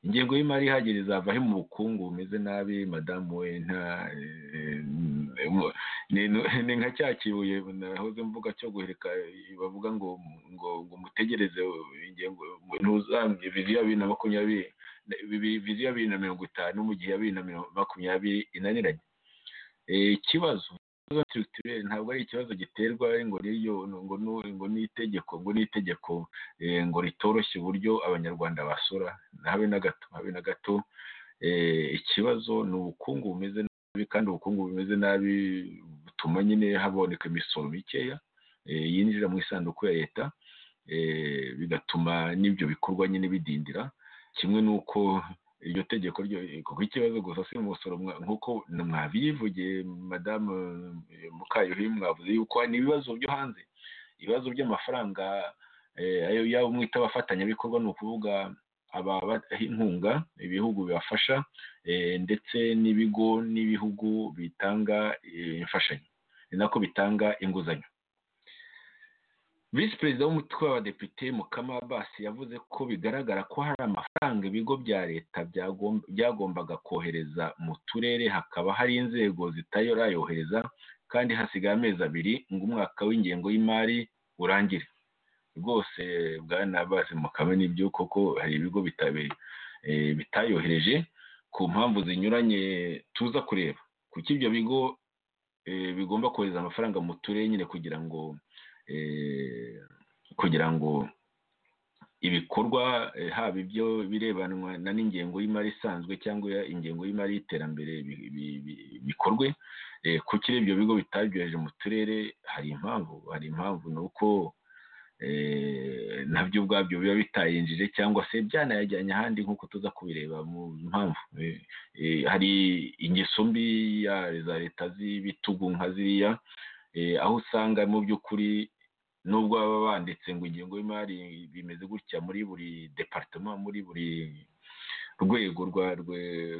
ingengo y'imari ihagije izavaho mu bukungu bumeze nabi madamu we ni nka cya kibuye nahoze mvuga cyo guheka bavuga ngo ngo ngo mutegereze ingengo ntuzambye viziyo ya bibiri na makumyabiri viziyo ya bibiri na mirongo itanu mu gihe ya bibiri na makumyabiri inaniranye ikibazo ntabwo ari ikibazo giterwa ngo ngo n'itegeko ngo n'itegeko ngo ritoroshye uburyo abanyarwanda basura habe na gato habe na gato ikibazo ni ubukungu bumeze nabi kandi ubukungu bumeze nabi butuma nyine haboneka imisoro mikeya yinjira mu isanduku ya leta bigatuma n'ibyo bikorwa nyine bidindira kimwe n'uko iryo tegeko ryo kuko ikibazo gusa si umusoro nk'uko mwabivugiye madamu mukayuhi mwavuze yuko ni ibibazo byo hanze ibibazo by'amafaranga ayo yaba mwita abafatanyabikorwa ni ukuvuga ababaha inkunga ibihugu bibafasha ndetse n'ibigo n'ibihugu bitanga imfashanyo ni nako bitanga inguzanyo visi perezida w'umutwe w'abadepite mukama basi yavuze ko bigaragara ko hari amafaranga ibigo bya leta byagombaga kohereza mu turere hakaba hari inzego zitayorayohereza kandi hasigaye amezi abiri ngo umwaka w'ingengo y'imari urangire rwose bwana basi mukame nibyo koko hari ibigo bitayohereje ku mpamvu zinyuranye tuza kureba kuko ibyo bigo bigomba kohereza amafaranga mu turere nyine kugira ngo kugira ngo ibikorwa haba ibyo birebanwa na n'ingengo y'imari isanzwe cyangwa ingengo y'imari y'iterambere bikorwe kuko iyo ibyo bigo bitabyohereje mu turere hari impamvu hari impamvu ni uko nabyo ubwabyo biba bitayinjije cyangwa se byanayajyanye ahandi nk'uko tuza kubireba mu mpamvu hari ingeso mbi za leta z'ibitugu nka ziriya aho usanga mu by'ukuri nubwo baba banditse ngo ingengo y'imari bimeze gutya muri buri departema muri buri rwego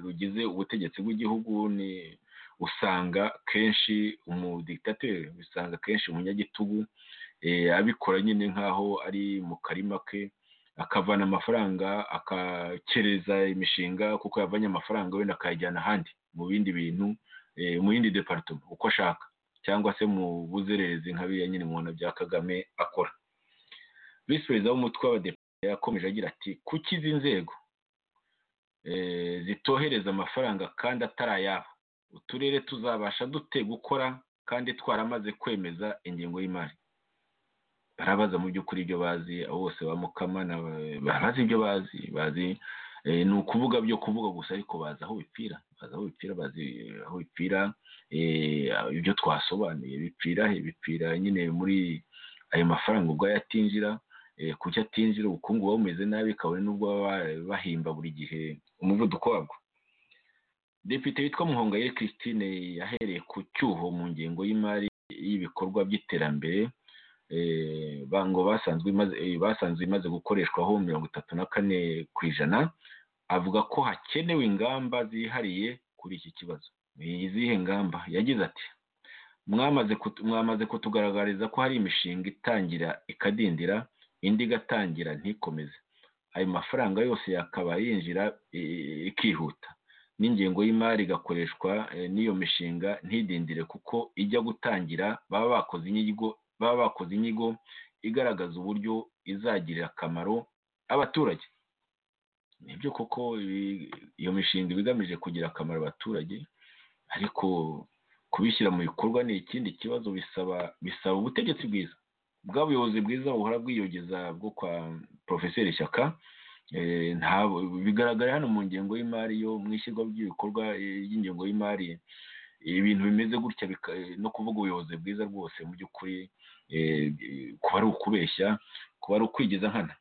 rugize ubutegetsi bw'igihugu ni usanga kenshi umudikitateri usanga kenshi umunyagitugu abikora nyine nk'aho ari mu karima ke akavana amafaranga akakereza imishinga kuko yavanye amafaranga wenda akayajyana ahandi mu bindi bintu mu yindi departema uko ashaka cyangwa se mu buzererezi nka biriya nyine umuntu bya kagame akora visi perezida w'umutwe w'abadepite yakomeje agira ati kuki izi nzego zitohereza amafaranga kandi atari ayabo uturere tuzabasha dute gukora kandi twaramaze kwemeza ingengo y'imari barabaza mu by'ukuri ibyo bazi abo bose ba mukamana barabaza ibyo bazi bazi ni ukuvuga byo kuvuga gusa ariko bazi aho bipfira bazi aho bipfira bazi aho bipfira ibyo twasobanuye bipfira bipfira nyine muri ayo mafaranga ubwo yatinjira kuki atinjira ubukungu buba bumeze nabi kabone n'ubwo baba bahimba buri gihe umuvuduko wabwo depite witwa muhongayire christine yahereye ku cyuho mu ngengo y'imari y'ibikorwa by'iterambere bango basanzwe imaze gukoreshwaho mirongo itatu na kane ku ijana avuga ko hakenewe ingamba zihariye kuri iki kibazo izihe ngamba yagize ati mwamaze kutugaragariza ko hari imishinga itangira ikadindira indi igatangira ntikomeze ayo mafaranga yose yakaba yinjira ikihuta n'ingengo y'imari igakoreshwa n'iyo mishinga ntidindire kuko ijya gutangira baba bakoze inyigo baba bakoze inyigo igaragaza uburyo izagirira akamaro abaturage nibyo koko iyo mishinga iba igamije kugira akamaro abaturage ariko kubishyira mu bikorwa ni ikindi kibazo bisaba bisaba ubutegetsi bwiza bw'abuyobozi bwiza buhora bwiyogeza bwo kwa porofeseri shyaka bigaragara hano mu ngengo y'imari yo mu ishyirwa ry'ibikorwa ry'ingengo y'imari ibintu bimeze gutya no kuvuga ubuyobozi bwiza rwose mu by'ukuri kuba ari ukubeshya kuba ari ukwigiza nkana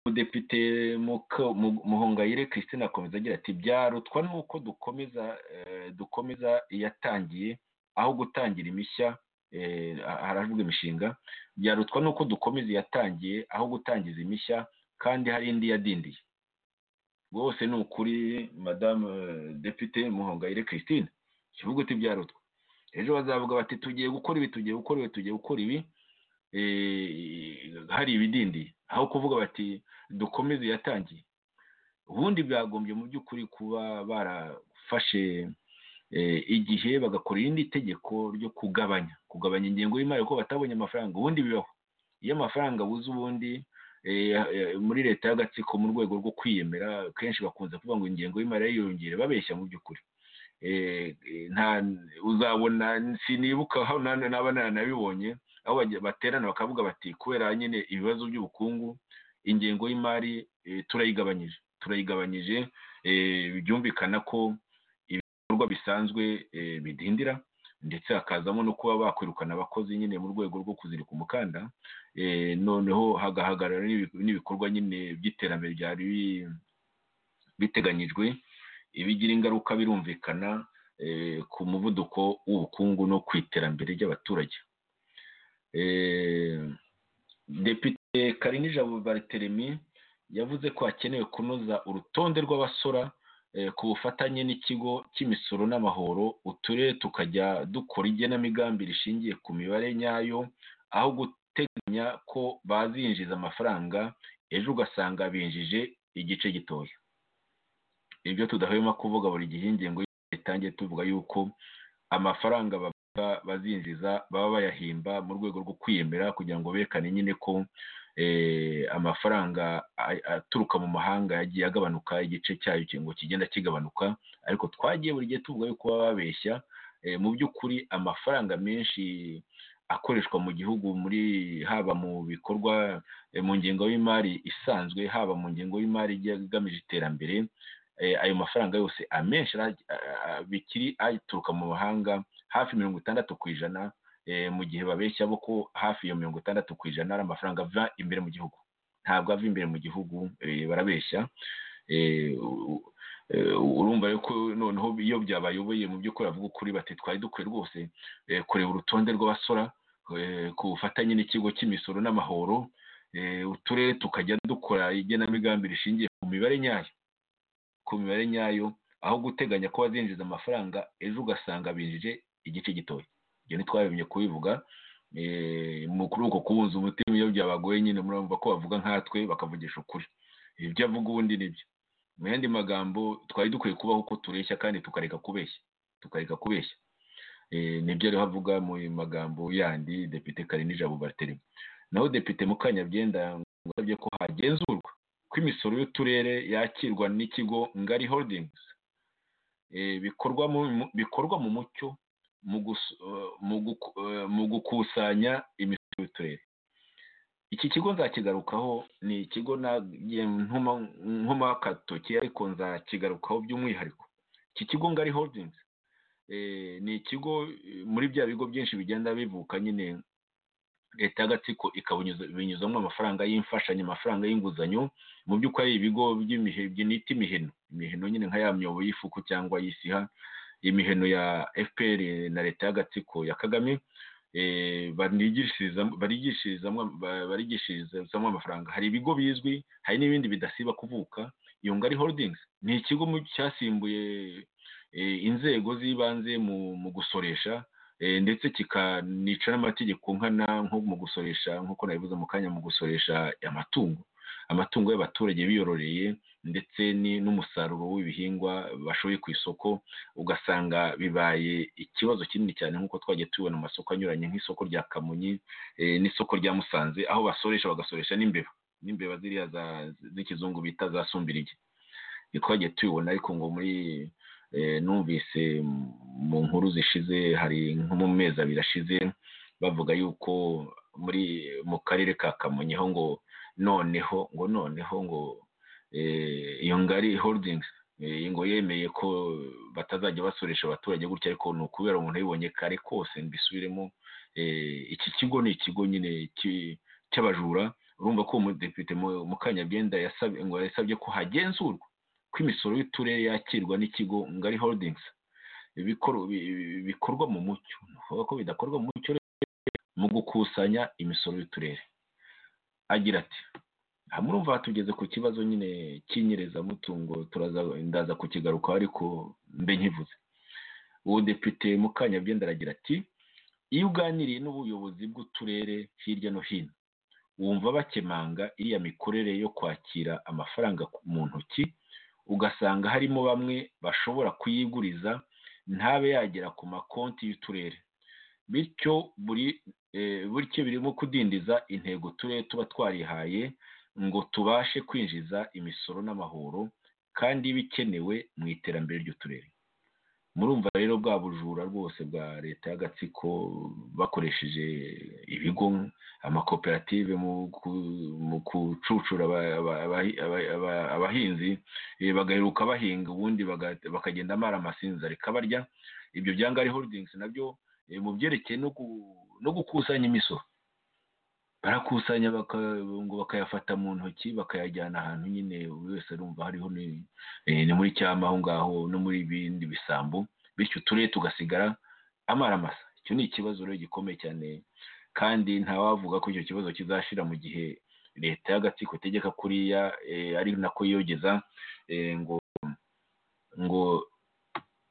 umudepite muhongayire christine akomeza agira ati byarutwa nuko dukomeza dukomeza iyatangiye aho gutangira imishya haravuga imishinga byarutwa nuko dukomeza iyatangiye aho gutangiza imishya kandi hari indi yadindiye rwose ni ukuri madamu depite muhongayire christine kivuga uti byarutwa ejo bazavuga bati tugiye gukora ibi tugiye gukora ibi tugiye gukora ibi hari ibidindiye aho kuvuga bati dukomeze yatangiye ubundi byagombye mu by'ukuri kuba barafashe igihe bagakora irindi tegeko ryo kugabanya kugabanya ingengo y'imari kuko batabonye amafaranga ubundi bibaho iyo amafaranga abuze ubundi muri leta y'agatsiko mu rwego rwo kwiyemera kenshi bakunze kuvuga ngo ingengo y'imari yiyongere babeshya mu by'ukuri uzabona sinibuka naba nanabibonye aho baterana bakavuga bati kubera nyine ibibazo by'ubukungu ingengo y'imari turayigabanyije turayigabanyije byumvikana ko ibikorwa bisanzwe bidindira ndetse hakazamo no kuba bakwirukana abakozi nyine mu rwego rwo kuzirika umukanda noneho hagahagarara n'ibikorwa nyine by'iterambere byari biteganyijwe ibigira ingaruka birumvikana ku muvuduko w'ubukungu no ku iterambere ry'abaturage depite karinija bariteremi yavuze ko hakenewe kunoza urutonde rw'abasora ku bufatanye n'ikigo cy'imisoro n'amahoro uturere tukajya dukora igenamigambi rishingiye ku mibare nyayo aho guteganya ko bazinjiza amafaranga ejo ugasanga binjije igice gitoya ibyo tudahwema kuvuga buri gihe ingengo itangiye tuvuga yuko amafaranga bazinjiza baba bayahimba mu rwego rwo kwiyemera kugira ngo berekane nyine ko amafaranga aturuka mu mahanga yagiye agabanuka igice cyayo ngo kigenda kigabanuka ariko twagiye buri gihe tuvuga yuko baba babeshya mu by'ukuri amafaranga menshi akoreshwa mu gihugu muri haba mu bikorwa mu ngengo y'imari isanzwe haba mu ngengo y'imari igamije iterambere ayo mafaranga yose amenshi bikiri aturuka mu mahanga hafi mirongo itandatu ku ijana mu gihe babeshya bo ko hafi ya mirongo itandatu ku ijana ari amafaranga ava imbere mu gihugu ntabwo ava imbere mu gihugu barabeshya urumva ko noneho iyo byabayoboye mu by'ukuri avuga ukuri bati twari dukwiye rwose kureba urutonde rw'abasora ku bufatanye n'ikigo cy'imisoro n'amahoro uturere tukajya dukora igenamigambi rishingiye ku mibare nyayo ku mibare nyayo aho guteganya ko wazinjiza amafaranga ejo ugasanga binjije igice gitoya ibyo ntitwabimye kubivuga muri uko kubunza umutima iyo byabagoye nyine murumva ko bavuga nkatwe bakavugisha ukuri ibyo avuga ubundi nibyo mu yandi magambo twari dukwiye kubaho uko tureshya kandi tukareka kubeshya tukareka kubeshya nibyo rero avuga mu magambo yandi depite karinija bubateri naho depite mukanyabyenda yasabye ko hagenzurwa ko imisoro y'uturere yakirwa n'ikigo ngari holdings bikorwa mu mucyo mu gukusanya imisoro y'uturere iki kigo nzakigarukaho ni ikigo nkuma katoki ariko nzakigarukaho by'umwihariko iki kigo ngari holdings ni ikigo muri bya bigo byinshi bigenda bivuka nyine leta y'agatsiko ikabinyuzamo amafaranga y'imfashanyo amafaranga y'inguzanyo mu by'ukuri ari ibigo by'imihiti imiheno imiheno nyine nka ya myobo y'ifuku cyangwa y'isiha imiheno ya fpr na leta y'agatsiko ya kagame barigishirizamo amafaranga hari ibigo bizwi hari n'ibindi bidasiba kuvuka iyo ngari holdings ni ikigo cyasimbuye inzego z'ibanze mu gusoresha ndetse kikanica n'amategeko nkana nko mu gusoresha nk'uko nabivuze mu kanya mu gusoresha amatungo amatungo y'abaturage biyororeye ndetse n'umusaruro w'ibihingwa bashoye ku isoko ugasanga bibaye ikibazo kinini cyane nk'uko twagiye tubibona mu masoko anyuranye nk'isoko rya kamonyi n'isoko rya musanze aho basoresha bagasoresha n'imbeba n'imbeba ziriya z'ikizungu bita za sumbirigi twagiye tubibona ariko ngo muri numvise mu nkuru zishize hari nko mu mezi abiri ashize bavuga yuko muri mu karere ka kamonyi aho ngo noneho ngo noneho ngo iyo ngari holdings ngo yemeye ko batazajya basoresha abaturage gutya ariko ni ukubera umuntu yabibonye kare kose mbisubiremo iki kigo ni ikigo nyine cy'abajura urumva ko umudepite mukanyagenda yasabye ko hagenzurwa ko imisoro y'uturere yakirwa n'ikigo ngari holdings bikorwa mu mucyo bavuga ko bidakorwa mu mucyo mu gukusanya imisoro y'uturere agira ati aha murumva hatugeze ku kibazo nyine cy'inyerezamutungo ndaza kukigarukaho ariko mbe nkivuze uwo depite mukanyabyenda aragira ati iyo uganiriye n'ubuyobozi bw'uturere hirya no hino wumva bakemanga iriya mikorere yo kwakira amafaranga mu ntoki ugasanga harimo bamwe bashobora kuyiguriza ntabe yagera ku makonti y'uturere bityo buri buryo birimo kudindiza intego turere tuba twarihaye ngo tubashe kwinjiza imisoro n'amahoro kandi bikenewe mu iterambere ry'uturere murumva rero bwa bujura rwose bwa leta y'agatsiko bakoresheje ibigo amakoperative mu gucucura abahinzi bagaheruka bahinga ubundi bakagenda mara amasinzari kabarya ibyo byangari holdings nabyo mu byerekeye no gukusanya imisoro barakusanya ngo bakayafata mu ntoki bakayajyana ahantu nyine buri wese arumva hariho ni muri cyama aho ngaho no muri bindi bisambu bityo uturere tugasigara amaramasa icyo ni ikibazo rero gikomeye cyane kandi ntawavuga ko icyo kibazo kizashira mu gihe leta y'agatsiko itegeka kuriya ari nako yiyogeza ngo ngo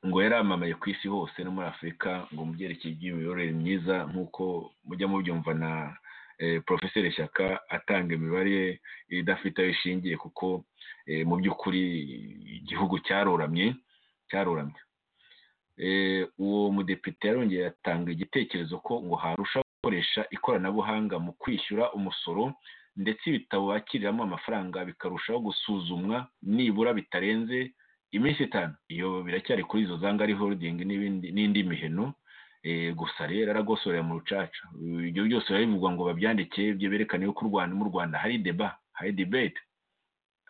ngo yaramamaye ku isi hose no muri afurika ngo mu byerekeye by'imiyoborere myiza nk'uko mujya mubyumva na porofeseri shyaka atanga imibare idafite aho ishingiye kuko mu by'ukuri igihugu cyaroramye cyaroramye uwo mudepite yarongeye atanga igitekerezo ko ngo harusha gukoresha ikoranabuhanga mu kwishyura umusoro ndetse ibitabo bakiriramo amafaranga bikarushaho gusuzumwa nibura bitarenze iminsi itanu iyo biracyari kuri izo zangari holding n'indi miheno gusa rero aragosorera mu rucaca ibyo byose bivugwa ngo babyandike ibyo berekane ko mu rwanda hari deba hari debate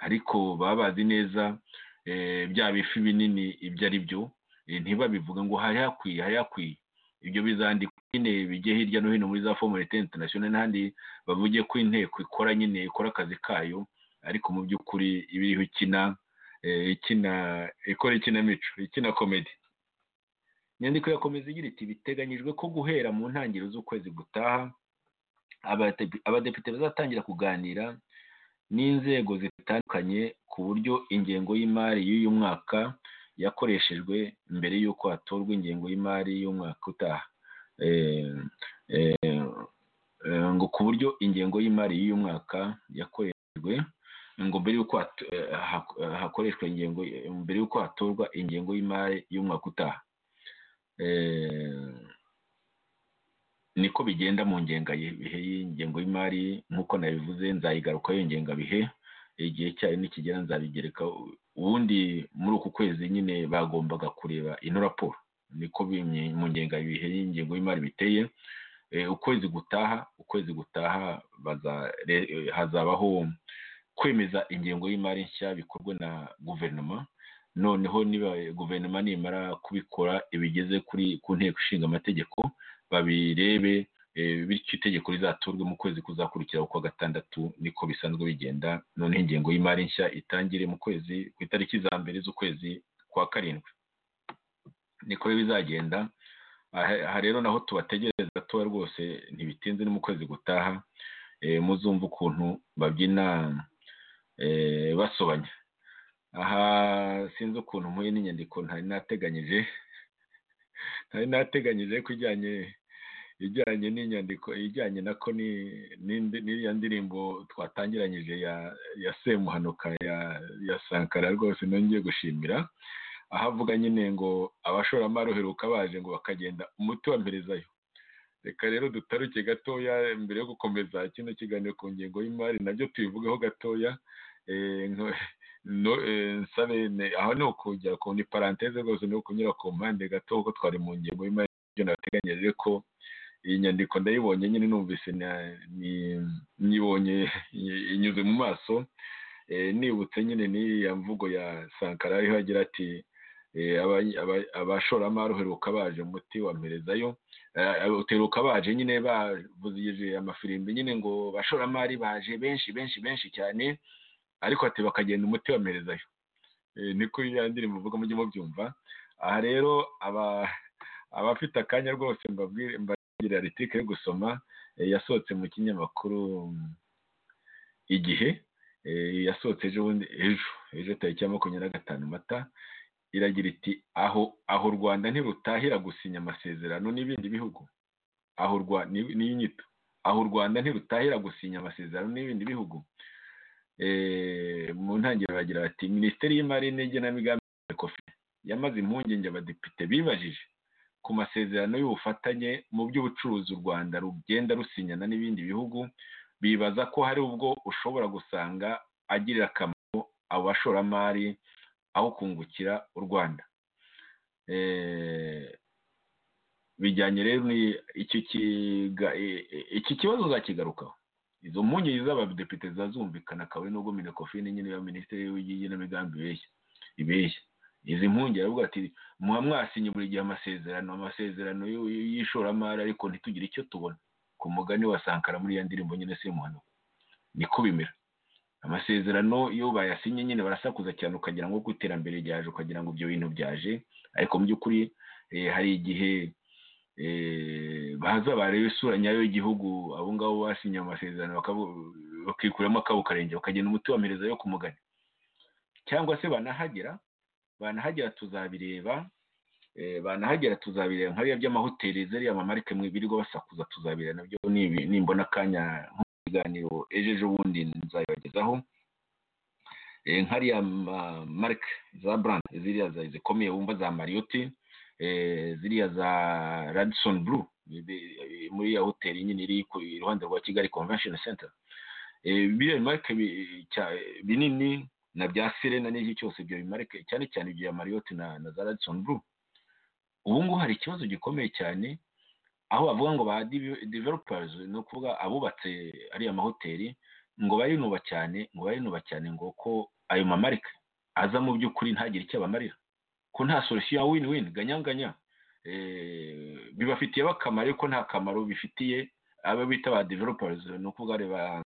ariko baba bazi neza bya bifi binini ibyo ari byo ntibabivuga ngo hari hakwiye hari hakwiye ibyo bizandikwa nyine bijye hirya no hino muri za fomu leta interinasiyonari n'ahandi bavuge ko inteko ikora nyine ikora akazi kayo ariko mu by'ukuri ibiriho ikina ikina ikora ikinamico ikina komedi inyandiko yakomeza igira iti biteganyijwe ko guhera mu ntangiriro z'ukwezi gutaha abadepite bazatangira kuganira n'inzego zitandukanye ku buryo ingengo y'imari y'uyu mwaka yakoreshejwe mbere y'uko hatorwa ingengo y'imari y'umwaka utaha ngo ku buryo ingengo y'imari y'uyu mwaka yakoreshejwe ngo mbere y'uko hakoreshwa ingengo mbere y'uko hatorwa ingengo y'imari y'umwaka utaha niko bigenda mu ngengabihe y'ingengo y'imari nk'uko nabivuze nzayigarukaho ngengabihe igihe cyayo nikigera nzabigereka ubundi muri uku kwezi nyine bagombaga kureba ino raporo niko mu ngengabihe y'ingengo y'imari biteye ukwezi gutaha ukwezi gutaha hazabaho kwemeza ingengo y'imari nshya bikorwe na guverinoma noneho niba guverinoma nimara kubikora ibigeze kuri ku nteko ishinga amategeko babirebe bityo itegeko rizaturwe mu kwezi kuzakurikiraho kwa gatandatu niko bisanzwe bigenda noneho ingengo y'imari nshya itangire mu kwezi ku itariki za mbere z'ukwezi kwa karindwi niko bizagenda aha rero naho tubategereza tuba rwose ntibitinze no mu kwezi gutaha muzumva ukuntu babyina basobanya aha sinzi ukuntu mpuye n'inyandiko ntari nateganyije ntari nateganyije ko ijyanye ijyanye n'inyandiko ijyanye nako n'iriya ndirimbo twatangiranyije ya semuhanuka ya sankara rwose nongeye gushimira aho avuga nyine ngo abashoramari uheruka baje ngo bakagenda umuti wamperezayo reka rero dutaruke gatoya mbere yo gukomeza kino kiganiro ku ngingo y'imari nabyo tubivugeho gatoya nsabe aho ni ukujya ku ni paranteze rwose ni ukunyura ku mpande gato kuko twari mu ngingo y'imari nateganyije ko iyi nyandiko ndayibonye nyine numvise nibonye inyuze mu maso nibutse nyine n'iya mvugo ya sankara ariho agira ati abashoramari uheruka baje umuti wa mperezayo uteruka baje nyine bavuzije amafirimbi nyine ngo abashoramari baje benshi benshi benshi cyane ariko ati bakagenda umuti wa mperezayo niko iyo ndirimbo uvuga mujye mubyumva aha rero aba abafite akanya rwose mbabwira aritike yo gusoma yasohotse mu kinyamakuru igihe yasohotse ejo bundi ejo ejo tariki ya makumyabiri na gatanu mata iragira iti aho aho u rwanda ntirutahira gusinya amasezerano n'ibindi bihugu aho n'inyito aho u rwanda ntirutahira gusinya amasezerano n'ibindi bihugu mu ntangiriro bagira bati minisiteri y'imari n'igenamigambi yamaze impungenge abadepite bibajije ku masezerano y'ubufatanye mu by'ubucuruzi u rwanda rugenda rusinyana n'ibindi bihugu bibaza ko hari ubwo ushobora gusanga agirira akamaro abo bashoramari aho kungukira u rwanda bijyanye rero iki kibazo uzakigarukaho izo mpungenge z'abadepite zazumvikana kabone nubwo minekofine nyine ya minisiteri y'igenamigambi ibeshya izi mpungenge aravuga ati muba mwasinye buri gihe amasezerano amasezerano y'ishoramari ariko ntitugire icyo tubona ku mugani wa sankara muri iyo ndirimbo nyine si imuhanuka niko bimera amasezerano iyo bayasinye nyine barasakuza cyane ukagira ngo ku iterambere ryaje ukagira ngo ibyo bintu byaje ariko mu by'ukuri hari igihe baza bareba isura nyayo y'igihugu abo ngabo basinye amasezerano bakikuramo akabo karenge bakagenda umuti wamerezayo ku mugani cyangwa se banahagera banahagera tuzabireba banahagera tuzabireba nka biriya by'amahoteli ziriya mamarike mu ibirirwa basakuza tuzabireba nabyo nimbona akanya nk'ikiganiro ejo ejo bundi nzabibagezaho nkariya marike za burandi ziriya zikomeye wumva za mariyoti ziriya za radisoni buru muri ya hoteli nyine iri iruhande rwa kigali konvensheni senta biriya bimarike binini na bya serena n'iki cyose ibyo bimarike cyane cyane ibya mariyoti na na za radisoni buru ubu ngubu hari ikibazo gikomeye cyane aho bavuga ngo ba developazi ni ukuvuga abubatse ariya mahoteli ngo bayinuba cyane ngo bayinuba cyane ngo ko ayo mamarika aza mu by'ukuri ntagire icyo abamarira ko nta solution ya win win ganyanganya bibafitiye akamaro ariko nta kamaro bifitiye abo bita ba developazi ni ukuvuga ba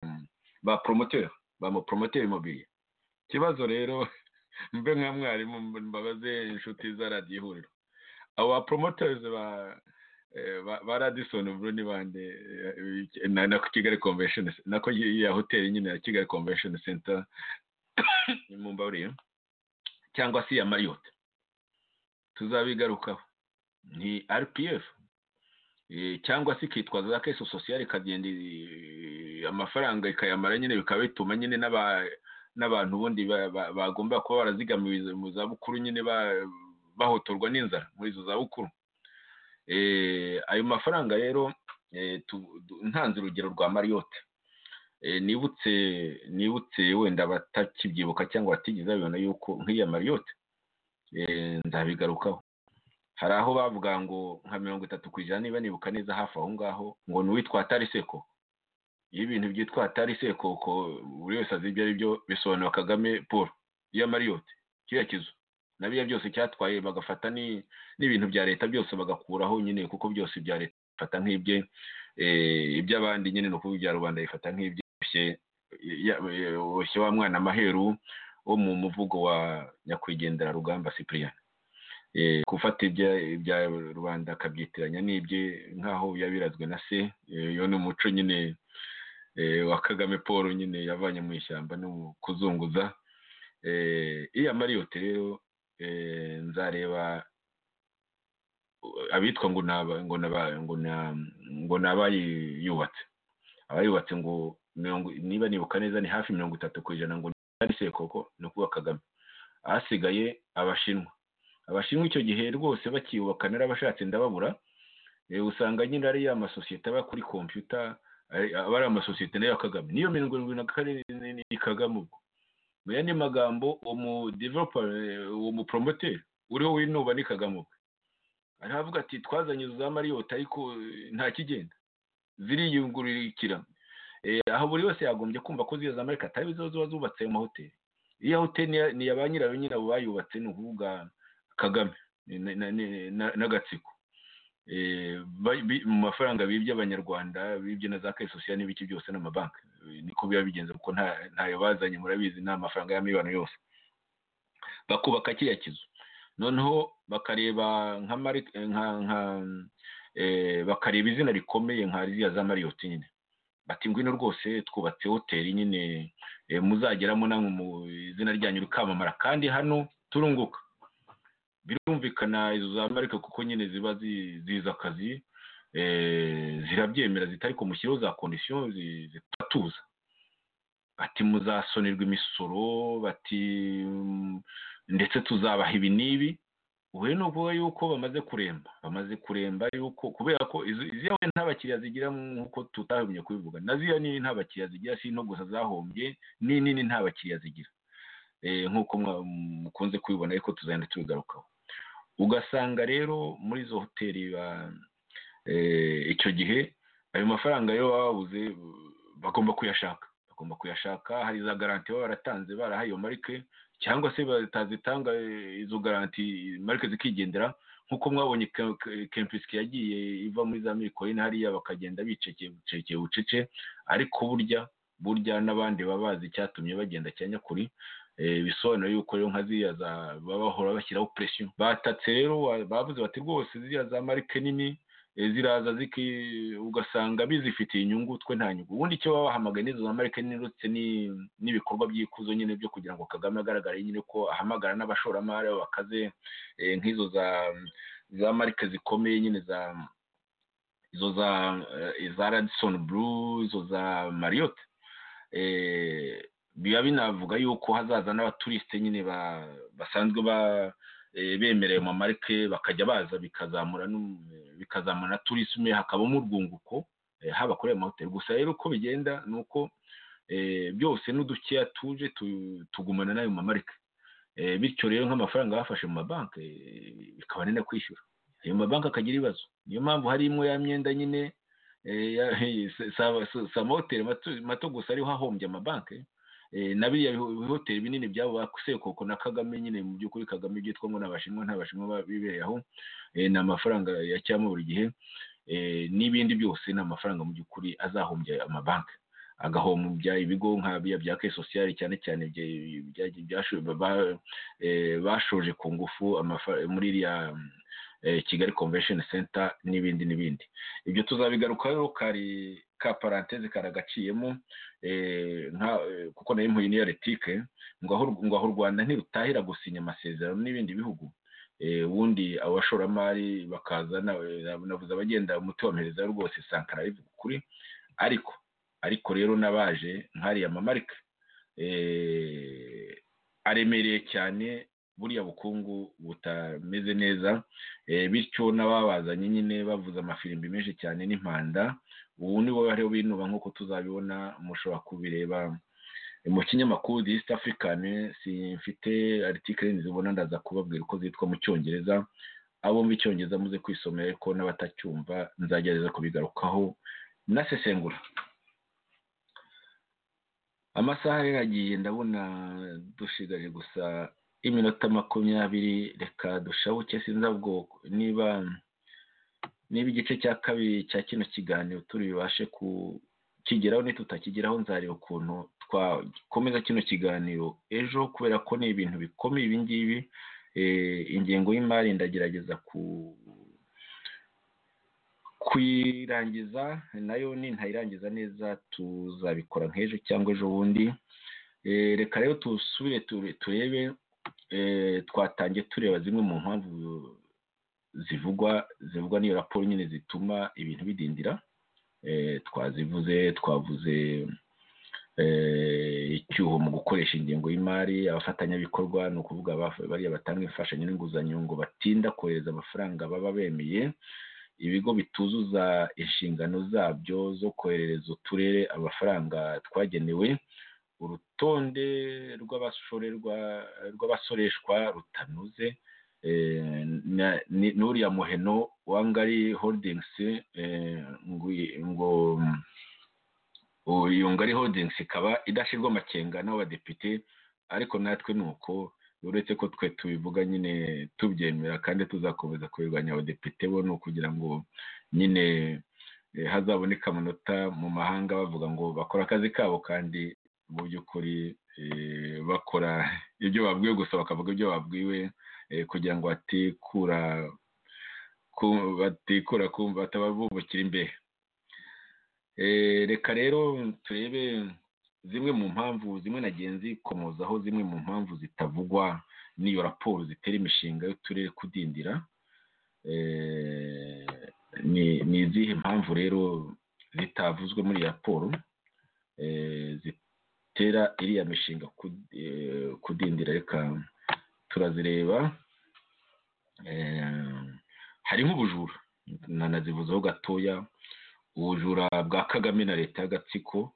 ba promoteri ba promoteri mobile ikibazo rero mbe nka mwarimu mbabaze inshuti za radiyo ihuriro abo ba promoters ba radisoni buru ni bande na kigali convention nako ya hoteli nyine ya kigali convention center mu mbaburiye cyangwa se iya mariyoti tuzabigarukaho ni rpf cyangwa se ikitwa za keso sosiyale ikagenda amafaranga ikayamara nyine bikaba bituma nyine n'aba n'abantu ubundi bagomba kuba barazigamiwe mu zabukuru nyine bahotorwa n'inzara muri izo zabukuru ayo mafaranga rero ntanze urugero rwa mariyote nibutse nibutse wenda batakibyibuka cyangwa batigeze babibona yuko nk'iya mariyote nzabigarukaho hari aho bavuga ngo nka mirongo itatu ku ijana niba nibuka neza hafi aho ngaho ngo ni uwitwa tariseko iyo ibintu byitwa hatari sekoko buri wese azi ibyo ari byo bisobanura kagame paul iya mariyoti kiriya kizu na biriya byose cyatwaye bagafata n'ibintu bya leta byose bagakuraho nyine kuko byose bya leta bifata nk'ibye iby'abandi nyine ni ukuvuga ibya rubanda bifata nk'ibyoroshye boshye wa mwana amaheru wo mu muvugo wa nyakwigendera rugamba cyprien gufata ibya rubanda akabyitiranya n'ibye nk'aho yabirazwe na se iyo ni umuco nyine wa kagame paul nyine yavanye mu ishyamba no kuzunguza iya mariyote rero nzareba abitwa ngo ni abayubatse abayubatse ngo niba nibuka neza ni hafi mirongo itatu ku ijana ngo ni sekoko ni ukuvuga kagame ahasigaye abashinwa abashinwa icyo gihe rwose bakiyubaka narabashatse ndababura usanga nyine ari ya masosiyete aba kuri kompiyuta aba ari amasosiyete nayo ya kagame niyo mirongo irindwi na kane ni kagame ubwo mu yandi magambo uwo muporomoteri uriho winuba ni kagame ubwo aravuga ati twazanye za mariyota ariko nta kigenda ziriyungurukira aho buri wese yagombye kumva ko ziyo za marika atari izo ziba zubatse mu mahoteli iyo hoteli ni iya ba nyirayo nyirabo bayubatse ni ukuvuga kagame n'agatsiko mu mafaranga bibye abanyarwanda bibye na za kesosiyo n'ibiki byose n'amabanki niko biba bigenze kuko ntayo bazanye murabizi ni amafaranga y'amibano yose bakubaka kiriya kizu noneho bakareba nka bakareba izina rikomeye nka ziriya za mariyoti nyine bati ngwino rwose twubatse hoteli nyine muzageramo namwe mu izina ryanyu rikamamara kandi hano turunguka birumvikana izo za marike kuko nyine ziba zizi akazi zirabyemera zitari kumushyiraho za kondisiyo zitatuza bati muzasonerwa imisoro bati ndetse tuzabaha ibi n'ibi ubu ni ukuvuga yuko bamaze kuremba bamaze kuremba yuko kubera ko iziyawe nta bakiriya zigira nk'uko tutahumye kubivuga na ziya nini nta bakiriya zigira si no gusa zahombye nini nta bakiriya zigira nk'uko mukunze kubibona ariko tuzagenda tubigarukaho ugasanga rero muri izo hoteli icyo gihe ayo mafaranga yo babuze bagomba kuyashaka bagomba kuyashaka hari za garanti baba baratanze barahaye iyo marike cyangwa se batazitanga izo garanti marike zikigendera nk'uko mwabonye kempisike yagiye iva muri za mikoyine hariya bakagenda bicekeye bucece ariko burya burya n'abandi baba bazi icyatumye bagenda cya nyakuri bisobanura yuko rero nka ziriya bahora bashyiraho presiyo batatse rero bavuze bati rwose ziriya za marike nini ziraza ziki ugasanga bizifitiye inyungu twe nta nyungu ubundi icyo baba bahamagaye n'izo za marike nini uretse n'ibikorwa by'ikuzo nyine byo kugira ngo kagame agaragare nyine ko ahamagara n'abashoramari bakaze nk'izo za marike zikomeye nyine za izo za radisoni buru izo za mariyote biba binavuga yuko hazaza n'abaturisite nyine basanzwe bemerewe mu marike bakajya baza bikazamura na turisme hakabamo urwunguko haba kuri ayo mahoteli gusa rero uko bigenda ni uko byose n'udukeya tuje tugumana n'ayo mamarike bityo rero nk'amafaranga bafashe mu mabanki bikaba ni no kwishyura ayo mabanki akagira ibibazo niyo mpamvu hari imwe ya myenda nyine si amahoteli mato gusa ariho hahombye amabanki na biriya bihoteli binini byabo bakwisekoko na kagame nyine mu by'ukuri kagame byitwa ngo n'abashinwa ntabashinwa bibereye aho ni amafaranga yashyiramo buri gihe n'ibindi byose ni amafaranga mu by'ukuri azahombya amabanki agahombya ibigo nka biriya bya kesosiyari cyane cyane bashoje ku ngufu muri iriya kigali convention center n'ibindi n'ibindi ibyo tuzabigarukaho kari ka paranteze karagaciyemo kuko nayo impuyi niyo retike ngo aho u rwanda ntirutahira gusinya amasezerano n'ibindi bihugu ubundi abashoramari bakaza navuze abagenda umutubamereza rwose sankara bivuga ukuri ariko ariko rero n'abaje nk'ariya mamarika aremereye cyane buriya bukungu butameze neza bityo n'ababazanye nyine bavuze amafirimbi menshi cyane n'impanda ubu ni bo bariho binuba nk'uko tuzabibona mushobora kubireba mu kinyamakuru di east african mfite article zibona ndaza kubabwira uko zitwa mu cyongereza abo mu icyongereza muze kwisomera ariko n'abatacyumva nzagerageza kubigarukaho nasesengura amasaha rero agiye ndabona dushigaje gusa iminota makumyabiri reka dushabuke sinzi ahubwo niba niba igice cya kabiri cya kino kiganiro turi bubashe kukigeraho nitutakigeraho nzareba ukuntu twakomeza kino kiganiro ejo kubera ko ni ibintu bikomeye ibi ngibi ingengo y'imari ndagerageza ku kuyirangiza nayo nintayirangiza neza tuzabikora nk'ejo cyangwa ejo bundi reka rero tusubire turebe twatangiye tureba zimwe mu mpamvu zivugwa zivugwa n'iyo raporo nyine zituma ibintu bidindira twazivuze twavuze icyuho mu gukoresha ingengo y'imari abafatanyabikorwa ni ukuvuga bariya batanga imfashanyo n'inguzanyo ngo batinda kohereza amafaranga baba bemeye ibigo bituzuza inshingano zabyo zo koherereza uturere amafaranga twagenewe urutonde rw'abashorerwa rw'abasoreshwa rutanoze n'uriya muheno wa ngari hodingisi ngo iyo ngari hodingisi ikaba idashyirwa amakenga n'abadepite ariko natwe ni uko uretse ko twe tubivuga nyine tubyemera kandi tuzakomeza kubirwanya abadepite bo ni ukugira ngo nyine hazaboneka amanota mu mahanga bavuga ngo bakora akazi kabo kandi mu by'ukuri bakora ibyo babwiwe gusa bakavuga ibyo babwiwe kugira ngo batikura batikura kumva batababubukira imbere reka rero turebe zimwe mu mpamvu zimwe nagenzi komozaho zimwe mu mpamvu zitavugwa n'iyo raporo zitera imishinga y'uturere kudindira ni izihe mpamvu rero zitavuzwe muri iyi raporo zitera iriya mishinga kudindira reka turazireba hari nk'ubujura nanazivuzeho gatoya ubujura bwa kagame na leta y'agatsiko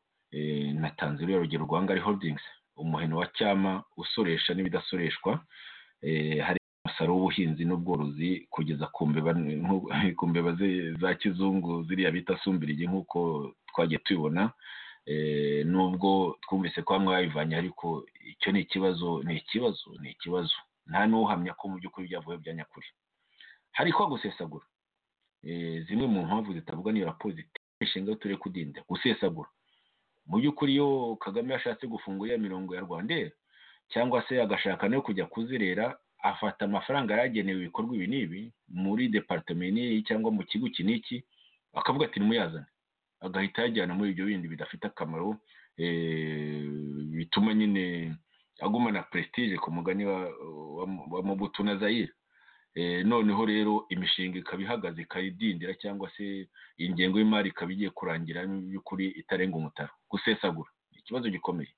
natanze uriya rugero rwa ngari hodingisi umuheno wa cyama usoresha n'ibidasoreshwa hari umusaruro w'ubuhinzi n'ubworozi kugeza ku mbeba za kizungu ziriya bita sumbirigi nk'uko twagiye tubibona nubwo twumvise ko bamwe babivanye ariko icyo ni ikibazo ni ikibazo ni ikibazo nta n'uhamya ko mu by'ukuri byavuye bya nyakuri hari ko gusesagura zimwe mu mpamvu zitavuga n'iyo raporo zitera inshinga yo turere kudinda gusesagura mu by'ukuri iyo kagame yashatse gufunga iriya mirongo ya rwandere cyangwa se agashaka no kujya kuzerera afata amafaranga yaragenewe ibikorwa ibi n'ibi muri departementi cyangwa mu kigo iki n'iki akavuga ati nimuyazane agahita yajyana muri ibyo bindi bidafite akamaro bituma nyine agumana prestige ku mugani wa mubutu na zayire noneho rero imishinga ikaba ihagaze ikayidindira cyangwa se ingengo y'imari ikaba igiye kurangira by'ukuri itarenga umutaro gusesagura ikibazo gikomeye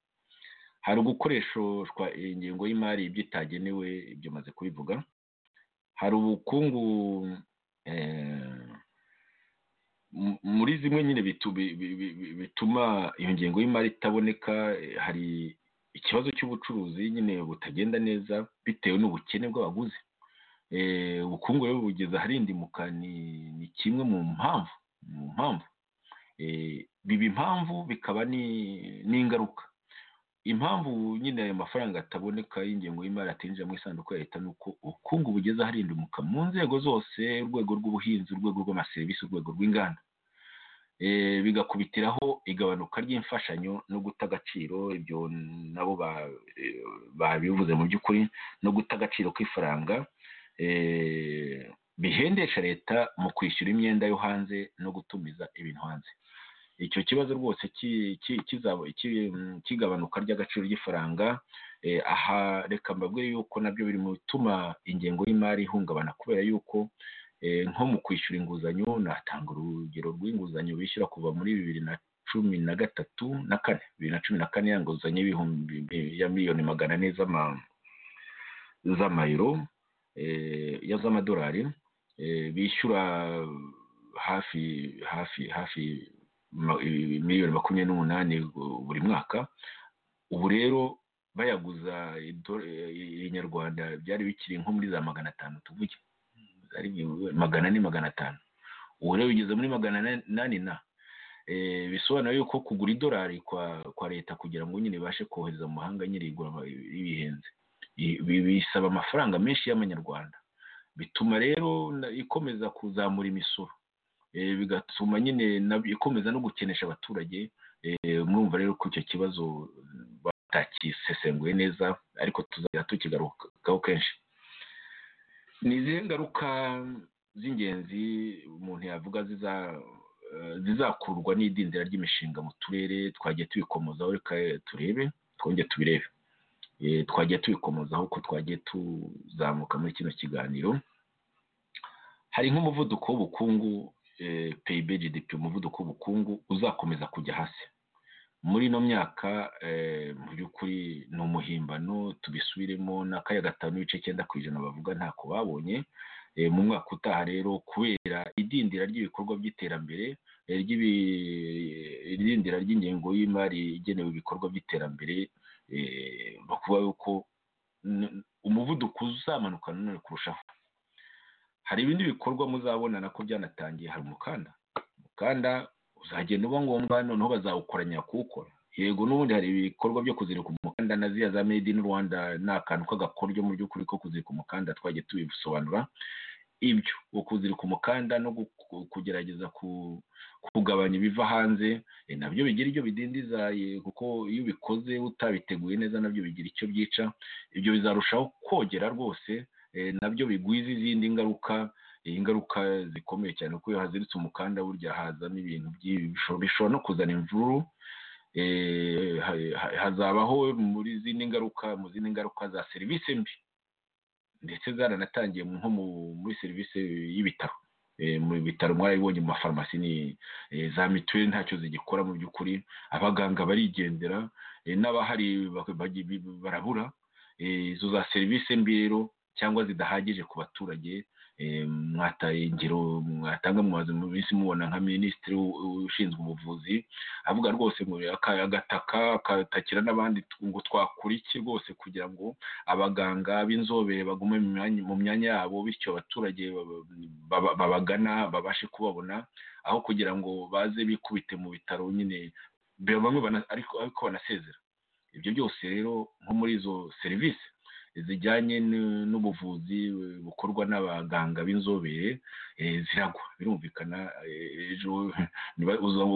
hari ugukoreshwa ingengo y'imari ibyo itagenewe ibyo maze kubivuga hari ubukungu muri zimwe nyine bituma iyo ngengo y'imari itaboneka hari ikibazo cy'ubucuruzi nyine butagenda neza bitewe n'ubukene bw'abaguzi ubukungu rero bugeze aharindimuka ni kimwe mu mpamvu mu mpamvu biba impamvu bikaba n'ingaruka impamvu nyine ayo mafaranga ataboneka y'ingengo y'imari atinjira mu isanduku ya leta ni uko ubukungu bugeze aharindimuka mu nzego zose urwego rw'ubuhinzi urwego rw'amaserivisi urwego rw'inganda bigakubitiraho igabanuka ry'imfashanyo no guta agaciro ibyo nabo babivuze mu by'ukuri no guta agaciro kw'ifaranga bihendesha leta mu kwishyura imyenda yo hanze no gutumiza ibintu hanze icyo kibazo rwose kigabanuka ry'agaciro ry'ifaranga aha reka mbabwe yuko nabyo biri mu bituma ingengo y'imari ihungabana kubera yuko nko mu kwishyura inguzanyo natanga urugero rw'inguzanyo bishyura kuva muri bibiri na cumi na gatatu na kane bibiri na cumi na kane ya nguzanyo y'ibihumbi ya miliyoni magana ane z'amayero z'amadolari bishyura hafi hafi hafi miliyoni makumyabiri n'umunani buri mwaka ubu rero bayaguza inyarwanda byari bikiri nko muri za magana atanu tuvuge magana ane magana atanu ubu rero bigeze muri magana inani na bisobanura yuko kugura idolari kwa leta kugira ngo nyine ibashe kohereza mu mahanga nyine ibihenze bisaba amafaranga menshi y'amanyarwanda bituma rero ikomeza kuzamura imisoro bigatuma nyine ikomeza no gukenesha abaturage mwumva rero ko icyo kibazo batakisesenguye neza ariko tuzajya tukigarukaho kenshi ni izihe ngaruka z'ingenzi umuntu yavuga zizakurwa n'idindira ry'imishinga mu turere twagiye tubikomozaho reka turebe twongere tubirebe twagiye tubikomozaho ko twagiye tuzamuka muri kino kiganiro hari nk'umuvuduko w'ubukungu peyibe gdp umuvuduko w'ubukungu uzakomeza kujya hasi muri ino myaka mu by'ukuri ni umuhimbano tubisubiremo n'akaya gatanu n'ibice cyenda ku ijana bavuga ntako babonye mu mwaka utaha rero kubera idindira ry'ibikorwa by'iterambere irindira ry'ingengo y'imari igenewe ibikorwa by'iterambere bakuvuga yuko umuvuduko uzamanuka nanone kurushaho hari ibindi bikorwa muzabona nako byanatangiye hari umukanda umukanda uzagenda uba ngombwa noneho bazawukoranya kuwukora yego n'ubundi hari ibikorwa byo kuzirika umukanda na ziya za made in rwanda ni akantu k'agakoryo mu by'ukuri ko kuzirika umukanda twagiye tubisobanura ibyo ukuzirika umukanda no kugerageza kugabanya ibiva hanze nabyo bigira ibyo bidindiza kuko iyo ubikoze utabiteguye neza nabyo bigira icyo byica ibyo bizarushaho kogera rwose nabyo bigwiza izindi ngaruka ingaruka zikomeye cyane kuko iyo haziritse umukanda burya hazamo ibintu bishobora no kuzana imvuru hazabaho muri zindi ngaruka mu zindi ngaruka za serivisi mbi ndetse zaranatangiye nko muri serivisi y'ibitaro mu bitaro mwarabibonye mu mafarumasi ni za mituweli ntacyo zigikora mu by'ukuri abaganga barigendera n'abahari barabura izo za serivisi mbi rero cyangwa zidahagije ku baturage mwataye ingero mwatanga mumaze mu minsi mubona nka minisitiri ushinzwe ubuvuzi avuga rwose ngo agataka akatakira n'abandi ngo twakora iki rwose kugira ngo abaganga b'inzobere bagume mu myanya yabo bityo abaturage babagana babashe kubabona aho kugira ngo baze bikubite mu bitaro nyine bamwe ariko banasezera ibyo byose rero nko muri izo serivisi zijyanye n'ubuvuzi bukorwa n'abaganga b'inzobere ziragwa birumvikana ejo